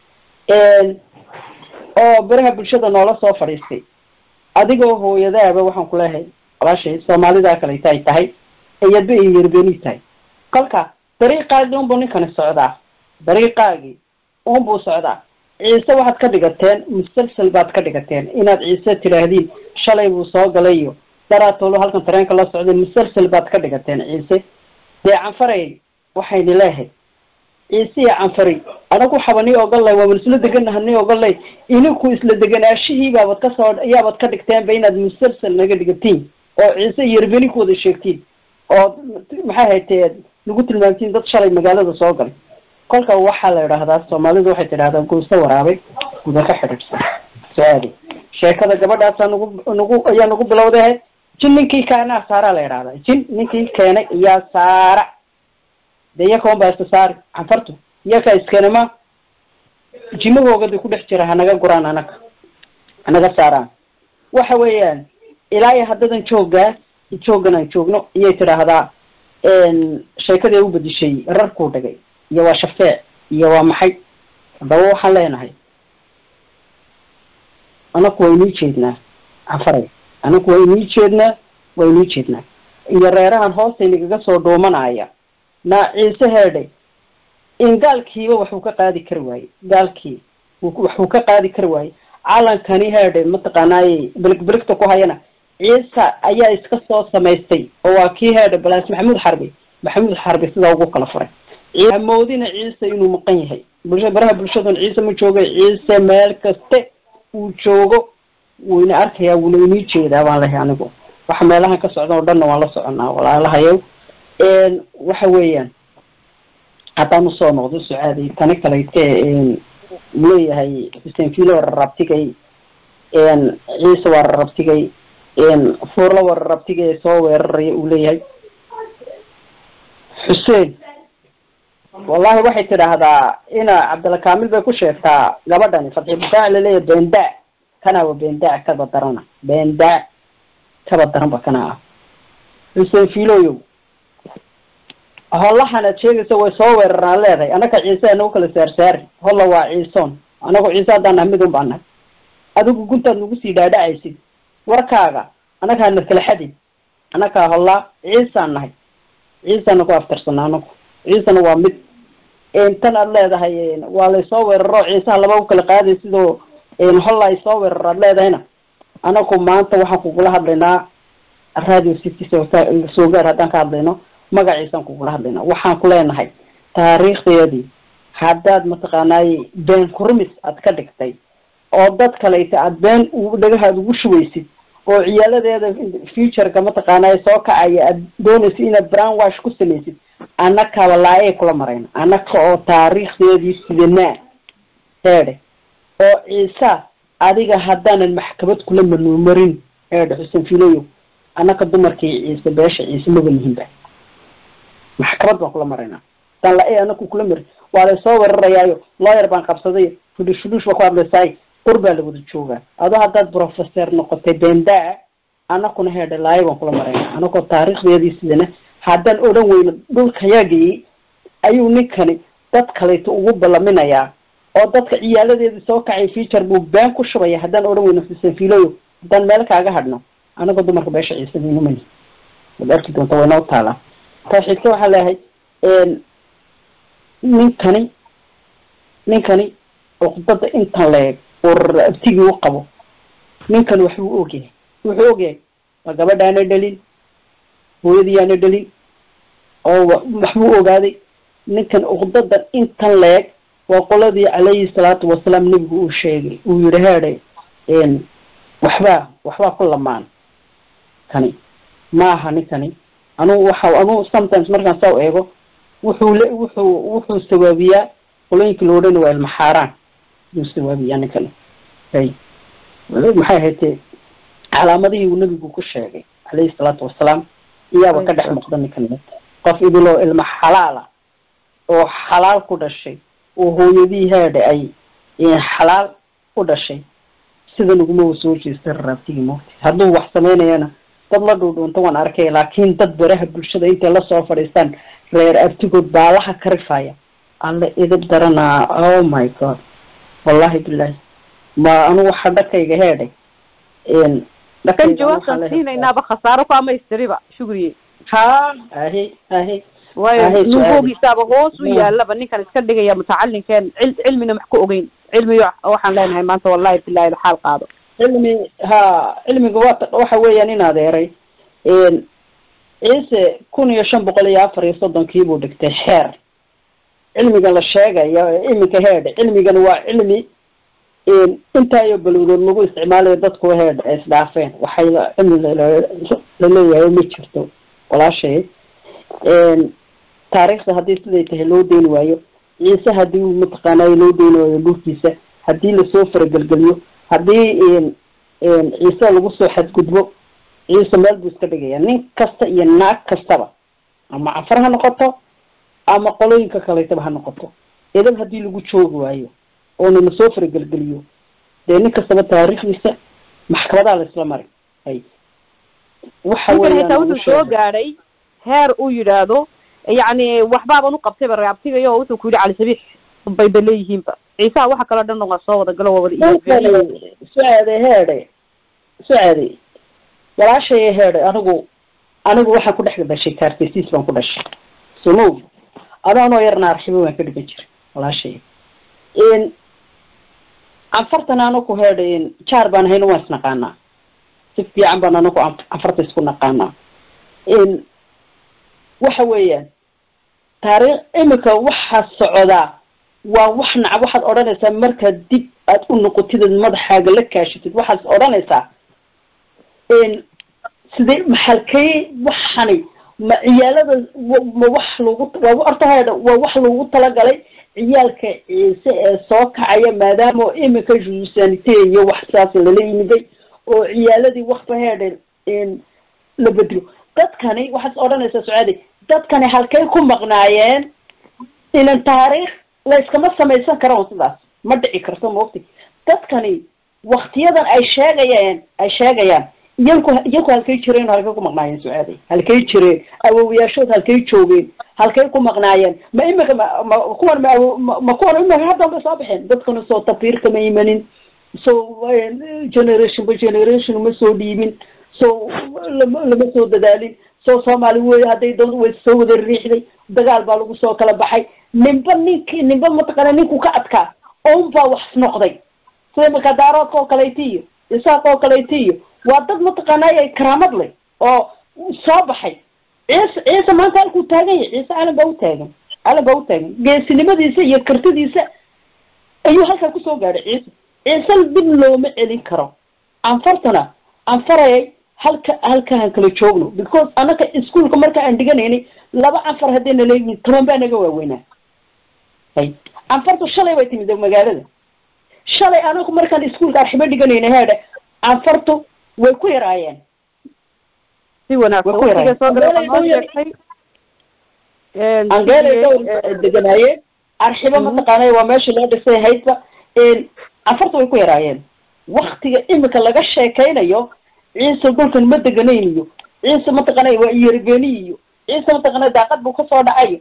oo baraha bulshada noola soo fadhiistay adigoo hooyadaaba waxaan ku leehay walaashay soomaalidaa kaleta ay tahay iyadba ay yerbeni tahay kolka dariiqaagii unbuu ninkani socdaa dariiqaagii unbuu socdaa ciise waxaad ka dhigateen musalsal baad ka dhigateen inaad ciise tidhaahdiin shalay buu soo galay iyo daraatoolo halkan tareenka la socday musalsal baad ka dhigateen ciise dee canfaray waxayni leehay ciise iyo canfari anagu waxaba nii ogolay waaban isla deganaha nii ogolay ininku isla deganaashihii baabad kasoo ayaabad ka dhigteenba inaad musalsal naga dhigatiin oo ciise iyo yerbeni ku wada sheegtiin oo maxay haytee lagu tilmaamtiin dad shalay magaalada soo galay kolka waxaa la idhaahdaa soomaalidu waxay tidhahdaa guusa waraabay guda ka xidhiidhsan su-aali sheekada gabadhaasa nagu nagu ayaa nagu bilowday ahayd jin ninkii keenaa saaraa la idhahdaa jin ninkii keenay iyaa saara de iyakoon baa iska saari canfartu iyakaa iskenama jimahoogada ku dhex jira hanaga guraan anaga hanaga saaraan waxa weeyaan ilaa iyo haddadan joogaa joogan aan joogno iyay tidhaahdaa sheekadii u bedishay rarkuu dhigay iyo waa shafeec iyo waa maxay haddaba waxaan leenahay anaku waa inii jeednaa canfaray anaku waa inii jeednaa waa inii jeednaa iyo reerahan hoosta inagaga soo dhuumanaya na ciise heedhe in gaalkiiba waxuu ka qaadi kari waaye gaalkii waxuu ka qaadi kari waaye calankani heedhe mataqaanaaye beligbeligta ku hayana ciisa ayaa iska soo samaystay oo waa kii heedhe balaas maxamuud xarbi maxamuud xarbi sidaa ugu kala furay hamoodina ciise inuu maqan yahay bulsha baraha bulshadan ciise ma joogay ciise meel kaste uu joogo wuu ina arkayaa wuuna inii jeedaa baan lehay anigu waxa meelahan ka socda oo dhanna waan la soconaa walaalahayow waxa weeyaan haddaan usoo noqdo sucaaday tani kalayte leeyahay xuseen fiilo rarabtigay ciise waa rarabtigay fuurla waa rarabtigay soo weeraraya uu leeyahay xuseen wallahi waxay tidhaahdaa ina cabdilla kamil bay ku sheegtaa gabadhani fadxi bukaac laleeyahay bendaa kana wa bendaa kaba darana bendaa kaba daranba kana ah xuseen fiiloyow hollahan aad sheegaysa way soo weeraraan leedahay anaka ciise anagu kala saarsaari holla waa ciisoon anagu ciise haddaan nahay midun baan nahay adigu guntaad nagu sii dhaadhacaysid warkaaga anaga hana kala xadin anakaa hollaa ciisaan nahay ciisana ku aftarsana anagu ciisana waa mid tan aad leedahay waa laysoo weeraro ciisaha laba u kala qaaday sidoo holla ay soo weeraro aad leedahayna anagu maanta waxaan kugula hadlaynaa radio city soo gaar haddaan ka hadlayno magaciisaan kugula hadlaynaa waxaan ku leenahay taariikhdeedii haddaad mataqaanaaye been kurmis aad ka dhigtay oo dad kaleyta aad been dhagahaad ugu shubaysid oo ciyaaladeeda futureka mataqaanaaye soo kacaya aad doonaysid inaad brown wash ku samaysid annakaba laayay kula marayna annaka oo taariikhdeedii sidanaa heedhe oo ciisa adiga haddaanan maxkamad kula manuumarin heedhe xuseen filoyo annaka dumarkii ciise beesha ciise maba nihinba maxkamad baan kula maraynaa hadaan la anaku kula mari waa laysoo weerarayaayo lawyer baan qabsaday fudhush fudhush baa ku hadlaysaay qur baa la wada joogaa adoo haddaad professor noqotay bendaa anakuna heedha laayo baan kula marayna anakoo taariikhdeedii sidana haddaan odhan weyno dhulkayagii ayuu ninkani dad kaleeto ugu ballaminayaa oo dadka ciyaaladeedii soo kacay feature buu been ku shubaya haddaan odhan weyno fisanfiiloyo haddaan meel kaaga hadhno anagoo dumarka beesha ciisaminumani waad arki doonta waynoo taalaa tawxiidka waxaa leeyahay ninkani ninkani uqdada intan leeg oo abtigii u qabo ninkani waxbuu ogyahay wuxuu ogyahay waa gabadhaana dhalin hooyadiiyaana dhalin oo waxbuu ogaaday ninkan uqdadan intan leeg waa qoladii calayhi salaatu wasalaam nebigu uu sheegay uu yihi heede waxbaa waxbaa ku lamaan kani maaha ninkani anuu waxa anuu sometimes markaan saa eego wuxuu le wuxuu wuxuu sawaabiyaa qolooyinkii la odhana waa ilmaxaaraan yuu sawaabiyaa ninkani hay maxay ahaydee calaamadihii uu nebigu ku sheegay calayhi salaatu wasalaam iyaaba ka dhex muuqda ninkan qof idiloo ilma xalaala oo xalaal ku dhashay oo hooyadii haadha ay xalaal ku dhashay sida naguma soo jeesta raabtigii moogti hadduu wax samaynayana dad la dhuudhuunta waan arkay laakiin dad baraha bulshada intay lasoo fadhiistaan reer abtigood baalaha ka rifaya alla idib daranaa oh my god wallahi bilahi ma anu waxa dhakayga heedhay kan jawaabtaan siinaynaaba khasaaro ku amaystiriba shugriye ha ahe ahe waayo nuugoogiisaaba hoos u yaalaba ninkan iska dhigaya mutacalinkeen cil cilmina wax ku ogeyn cilmiyo waxaan leenahay maanta wallahi bilahi xaal qaado cilmi ha cilmiga waa waxa weeyaan in adeeray ciise kun iyo shan boqol iyo afar iyo soddonkii buu dhigtay xeer cilmiga la sheegayo iminka heedh cilmigan waa cilmi intaayo balowdood lagu isticmaalayo dadku heedh ay isdhaafeen waxay cilmi laleeyahay ma jirto walaashay taariikhda haddii siday tahay loo deyni waayo ciise haddii mataqaanay loo deyni waayo dhulkiisa haddii lasoo faragelgeliyo haddii ciise lagu soo xadgudbo ciise meel buu iska dhigaya nin kasta iyo naag kastaba ama cafar ha noqoto ama qolooyinka kaleetaba ha noqoto edab haddii lagu joogi waayo oona lasoo faragelgeliyo dee nin kastaba taariikhdiisa maxkamadaa la isla mari hay waxa weeyaan wuxuu soo gaadhay heer uu yidhaahdo yacni waxbaaban u qabtayba reabtigayo wuxuu ku yidhi cali sabiix bayba leeyihiinba ciisaha waxa kaloo dhan waa soo wada galo waa wada sucaade heede sucaade walaashaya heede anigu anigu waxaan ku dhex dhashay kaartesiis baan ku dhashay somow adaanoo yarna arxibo waan ka dhigan jiray walaashaya anfartan anaku heede jaar baan hayno waan isnaqaanaa si fiican baan anaku anfarta isku naqaanaa waxa weeyaan taariikh imika waxaa socdaa waa wax naca waxaad odhanaysaa markaad dib aad u noqotid ad madaxaaga la kaashatid waxaad odhanaysaa sidee maxalkay waxani ma ciyaalada ma wax lagu waa horta heedha waa wax lagu talagalay ciyaalka ciise ee soo kacaya maadaama imika jusanite iyo wax saas lala yimiday oo ciyaaladii wakba heedha la bedelo dadkani waxaad odhanaysaa sucaadi dadkani halkay ku maqnaayeen inan taariikh la iskama samaysan karo sidaas ma dhici karto maogti dadkani waktiyadan ay sheegayeen ay sheegayaan iyanku iyanku halkay jireen halkay ku maqnaayeen sucaadi halkay jireen awowayaashood halkay joogeen halkay ku maqnaayeen ma imika ma ma kuwan ma ma ma kuwan imika haddan bay soo baxeen dadkana soo tafiirka ma imanin so generation by generation ma soo dhiibin so lama lama soo dadaalin so soomaali wey hadday doon way soo wada riixday dagaal baa lagu soo kala baxay ninba ninki ninba mataqaana ninku ka adkaa oun baa wax noqday sida markaa daaroodka oo kaleyti iyo isaaq oo kaleyti iyo waa dad mataqaanay ay karaamad leh oo soo baxay ciise ciise maanta halkuu taagan yahay ciise calan baa u taagan calan baa u taagan geesinimadiisa iyo kartidiisa ayuu halkaa kusoo gaadhay ciise ciise dib looma celin karo anfartana anfarayay halka halkaan kala joogno because anaka iskuolka marka aan dhiganaynay laba anfar haddayna leeyihin toban baa naga waaweynaa hay anfartu shalay bay timid magaalada shalay anaku markaan iskuolka arxibo dhiganaynay heedhe anfartu way ku yaraayeen si wanaagsan waqtiga soo gala noo sheegtay angeelay dowr deganaayeen arxibo mataqaanay waa meesha loo dhisay haydba afarta way ku yaraayeen waktiga imika laga sheekaynayo ciise dhulkan ma deganayniyo ciise mataqaanay waa iyarbeni iyo ciise mataqaanay daaqad buu kasoo dhacay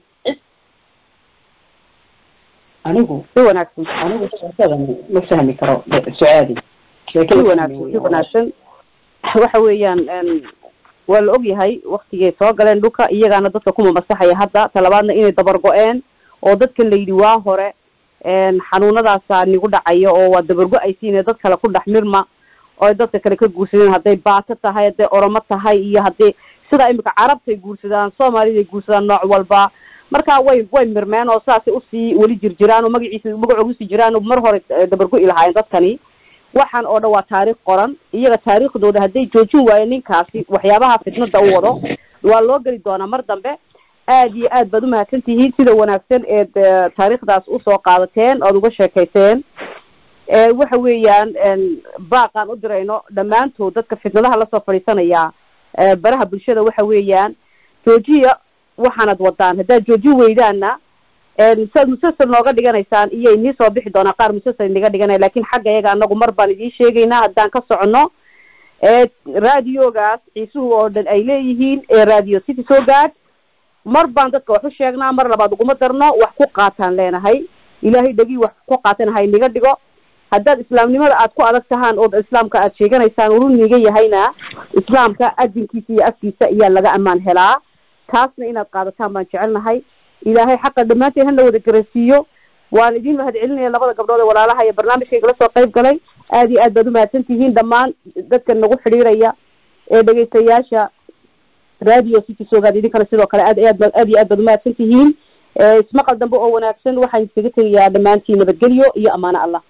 anigu si wanaagsan anigu sheekada ma fahmi karo sucaadi si wanaagsan si wanaagsan waxa weeyaan waa la og yahay waktigay soo galeen dhulka iyagaana dadka kuma masaxaya hadda talabaadna inay dabar go-een oo dadkan la yidhi waa hore xanuunadaasa nigu dhacaya oo waa dabargo-aysiine dad kale ku dhex mirma oo ay dadka kale ka guursadeen hadday baato tahay hadday oromo tahay iyo haddii sidaa imika carabtay guursadaan soomaaliday guursadaan nooc walba marka way way mirmeen oo saasay usii weli jirjiraan oo magaciisa magacooga usii jiraan oo mar hore dabargo-i lahaayeen dadkani waxaan oo dhan waa taariikh qoran iyaga taariikhdooda hadday joojin waayo ninkaasi waxyaabaha fitnada u wado waa loo geli doonaa mar dambe aad iyo aad baad umahadsan tihiin sida wanaagsan eed taariikhdaas usoo qaadateen oad uga sheekayseen waxa weeyaan baaqaan u dirayno dhammaantood dadka fitnadaha lasoo fadhiisanaya baraha bulshada waxa weeyaan joojiya waxaanad wadaan haddaad joojin weydaanna saad musalsel nooga dhiganaysaan iyay nii soo bixi doonaa qaar musalsel inaga dhiganaya lakin xagga iyaga anagu mar baan idiin sheegaynaa haddaan ka socono raadiogaas ciisuhu oo dhan ay leeyihiin ee radio city soo gaad mar baan dadka wax u sheegnaa mar labaad uguma darno wax ku qaataan leenahay ilaahay dhegii wax ku qaatan ha inaga dhigo haddaad islaamnimada aad ku adag tahaan oo islaamka aad sheeganaysaan uru niga yahayna islaamka adinkiisa iyo afkiisa ayaa laga ammaan helaa taasna inaad qaadataan baan jecelnahay ilaahay xaqa dhammaanteen hana wada garasiiyo waan idin mahad celinaya labada gabdhood ee walaalaha iyo barnaamijkayga la soo qayb galay aad iyo aad baad umahadsan tihiin dhammaan dadka nagu xidhiiraya ee dhegaystayaasha radio city sogaad idinkana sidoo kale aad aad aad iyo aad baad umahadsan tihiin ismaqal dambe oo wanaagsan waxaan iskaga tegayaa dhammaantiin nabadgelyo iyo amaano allah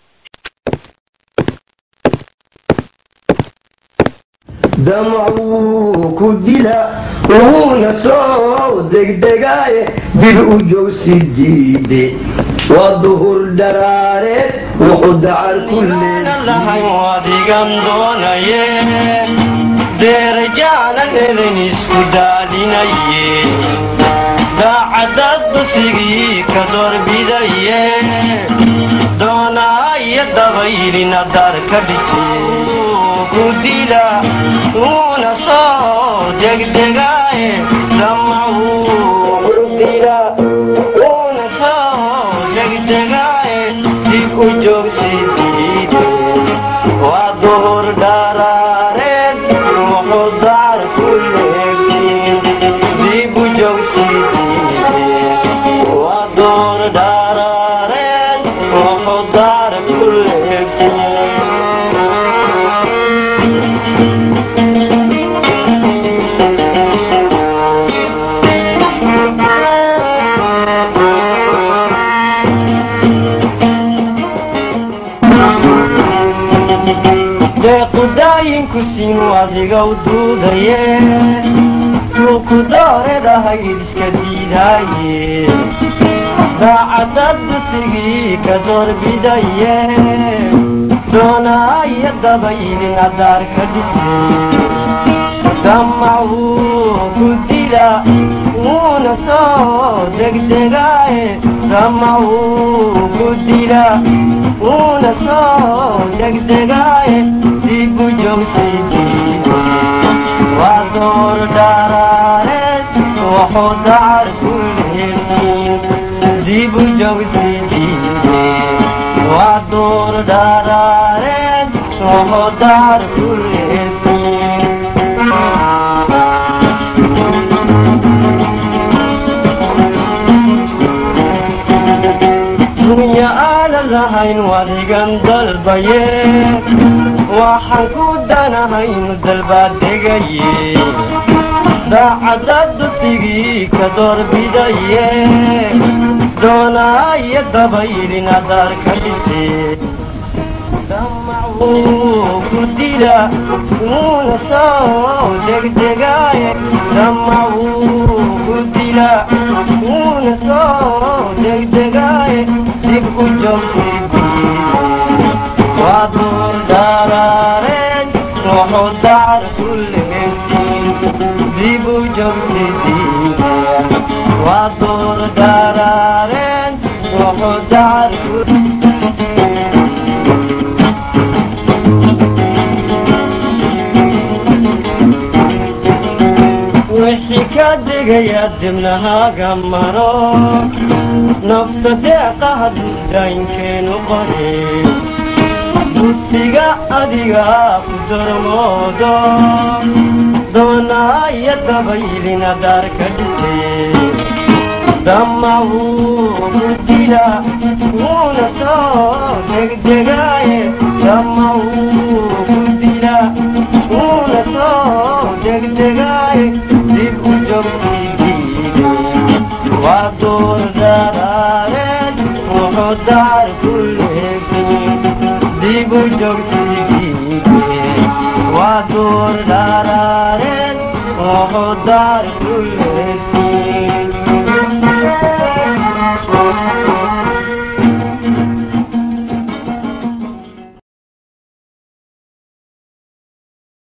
damcuu ku dila wuuna soo degdegaaye dib u joogsi diide waa duhur dharaareed wuxuu dacar ku lahay wadigan doonaye deerajaanan elin isku daadinaye daacadad dusigii ka doorbidaye doonaayo dabaylina dar ka dhise ku dila uuna soo degdegaaye damacuu dila uuna soo degdegaaye dib u joogsi diide waa duhur dharaareed wuxuu dacar ku leegsin dib u joogsi diide waa duhur dharaareed wuxuu dacar ku leegsin deequdaayinku siinu adiga u duudaye suuku dooredahay iska diidaaye daacadad dusigii ka doorbidaye doonaayo dabaylin adaar ka dhise damacuu ku dila uuna soo degdegaaye damacuu ku dila uuna soo degdegaaye dib u joogsidiide waa door dharaareed wuxuu dacar ku leegsin dib u joogsidiide waa door dharaareed wuxuu dacar ku leegsin dunya aanan lahayn wadigan dalbaye waxaan ku danahaynu dalbaad degaye daacadad dusigii ka doorbidaye doonaayo dabaylin adaar ka dhise damacuu ku dila uuna soo degdegaaye damacuu ku dila uuna soo degdegaaye dib u joogsidiide waa duur dharaareed wuxuu dacar ku leegsin dib u joogsidiide waa duur dharaareed wuxuu dacar ku wixii ka digaya dibnahaaga maro nafta deeqa hadduu daynkeenu qore dugsiga adiga ku darmoodo doonaa iyo dabaylina daarka dhise damawuu dila wuuna soo degdegaaye damawuu dila wuuna soo degdegaaye dib u jogsigiide waa door daraareed wuxuu daar ku leegsan dib u jogsigiide waa door daraareed wuxuu daar ku leegsan